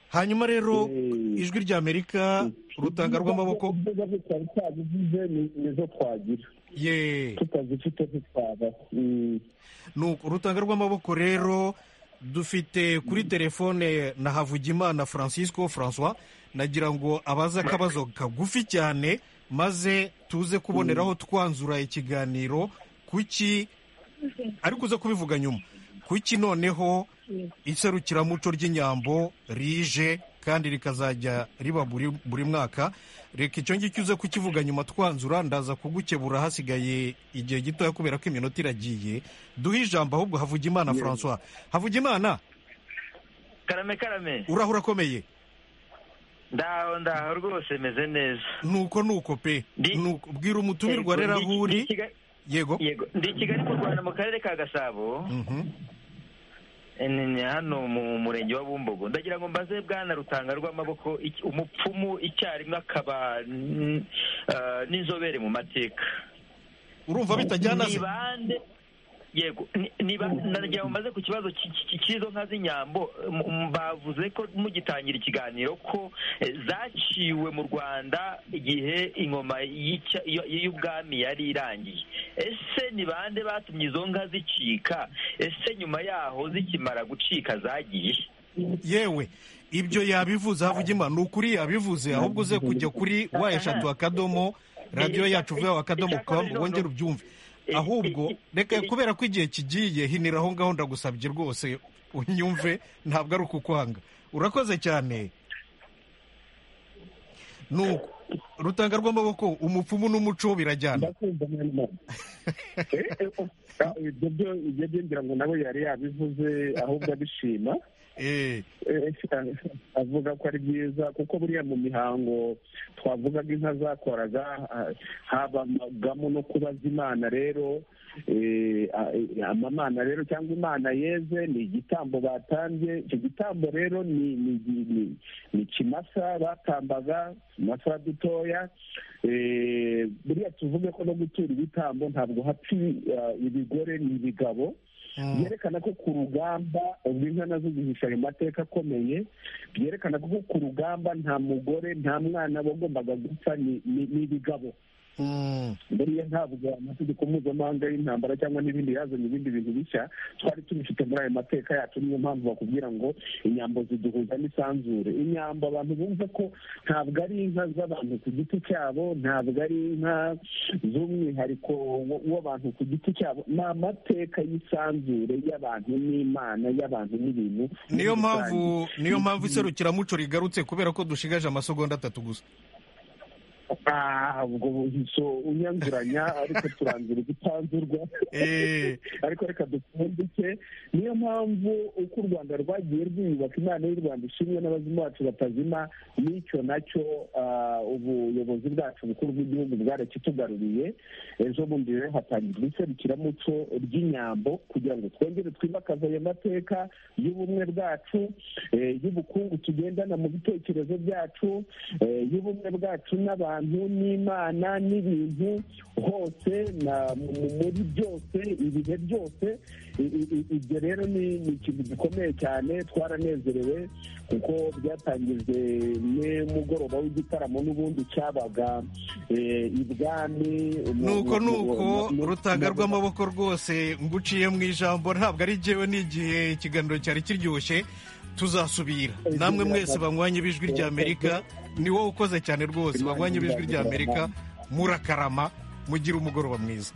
hanyuma rero ijwi rya amerika urutanga rw'amaboko tutabivuze nizo twagira ye tutazifite ntitwabaho urutanga rw'amaboko rero dufite kuri telefone na havugimana francisco francois nagira ngo abaze akabazo kagufi cyane maze tuze kuboneraho twanzura ikiganiro kuki ariko uze kubivuga nyuma kuki noneho iserukiramuco ry'inyambo rije kandi rikazajya riba buri mwaka reka icyo ngicyo uze kukivuga nyuma twanzura ndaza kugukebura hasigaye igihe gitoya kubera ko iminota iragiye duhe ijambo ahubwo havugimana francois havugimana karame karame urahura akomeye ndaho ndaho rwose meze neza nuko nuko pe bwira umutumirwa rero aho uri yego ndi kigali mu rwanda mu karere ka gasabo hano mu murenge wa bumbogo ndagira ngo mbaze bwana rutanga rw'amaboko umupfumu icyarimwe akaba n'inzobere mu mateka urumva bitajyana ni bande yego nagira ngo mbaze ku kibazo cy'izo nka z'inyambo bavuze ko mugitangira ikiganiro ko zaciwe mu rwanda igihe ingoma y'ubwami yari irangiye ese ni bande batumye izo nka zicika ese nyuma yaho zikimara gucika zagiye yewe ibyo yabivuze havugima ni ukuri yabivuze ahubwo uze kujya kuri wa eshatu akadomo radiyo yacu vuba akadomo kamu wongere ubyumve ahubwo reka kubera ko igihe kigiye hinira aho ngaho ndagusabye rwose unyumve ntabwo ari ukukwanga urakoze cyane nuko rutanga rw'amaboko umupfumu n'umuco birajyana ibyo byongera ngo nawe yari yabivuze ahubwo abishima avuga ko ari byiza kuko buriya mu mihango twavugaga inka zakoraga habagamo no kubaza imana rero amamana rero cyangwa imana yeze ni igitambo batanze icyo gitambo rero ni ikimasa batambaga utumasa dutoya buriya tuvuge ko no gutura ibitambo ntabwo hapfa ibigore ni ibigabo byerekana ko ku rugamba ubwo inka nazo zihisha ayo mateka akomeye byerekana ko ku rugamba nta mugore nta mwana bagombaga gupfa ni ibigabo buriya ntabwo amategeko mpuzamahanga y'intambara cyangwa n'ibindi yazanye ibindi bintu bishya twari tubifite muri ayo mateka yacu niyo mpamvu bakubwira ngo inyambo ziduhuza n'isanzure inyambo abantu bumva ko ntabwo ari inka z'abantu ku giti cyabo ntabwo ari inka z'umwihariko w'abantu ku giti cyabo ni amateka y'isanzure y'abantu n'imana y'abantu n'ibintu niyo mpamvu niyo mpamvu iserukiramuco rigarutse kubera ko dushigaje amasegonda atatu gusa ubwo buhiso unyanzuranya ariko turangira ugutanzurwa ariko reka dupfundike niyo mpamvu uko u rwanda rwagiye rwiyubaka imana y'u rwanda ishimwe n'abazima bacu batazima n'icyo nacyo ubuyobozi bwacu bukuru bw'igihugu bwarakitugaruriye ejo bundi rero hatangirwa iserukiramuco ry'inyambo kugira ngo twongere twimakaze ayo mateka y'ubumwe bwacu y'ubukungu tugendana mu bitekerezo byacu y'ubumwe bwacu n'abantu n'abantu n'imana n'ibintu hose muri byose ibihe byose ibyo rero ni ikintu gikomeye cyane twaranezerewe kuko byatangijwe n'umugoroba w'igitaramo n'ubundi cyabaga ibwami nuko nuko rutaga rw'amaboko rwose nguciye mu ijambo ntabwo ari jyewe n'igihe ikiganiro cyari kiryoshye tuzasubira namwe mwese banywanye b'ijwi ry'amerika ni wowe ukoze cyane rwose banywanye b'ijwi ry'amerika murakarama mugira umugoroba mwiza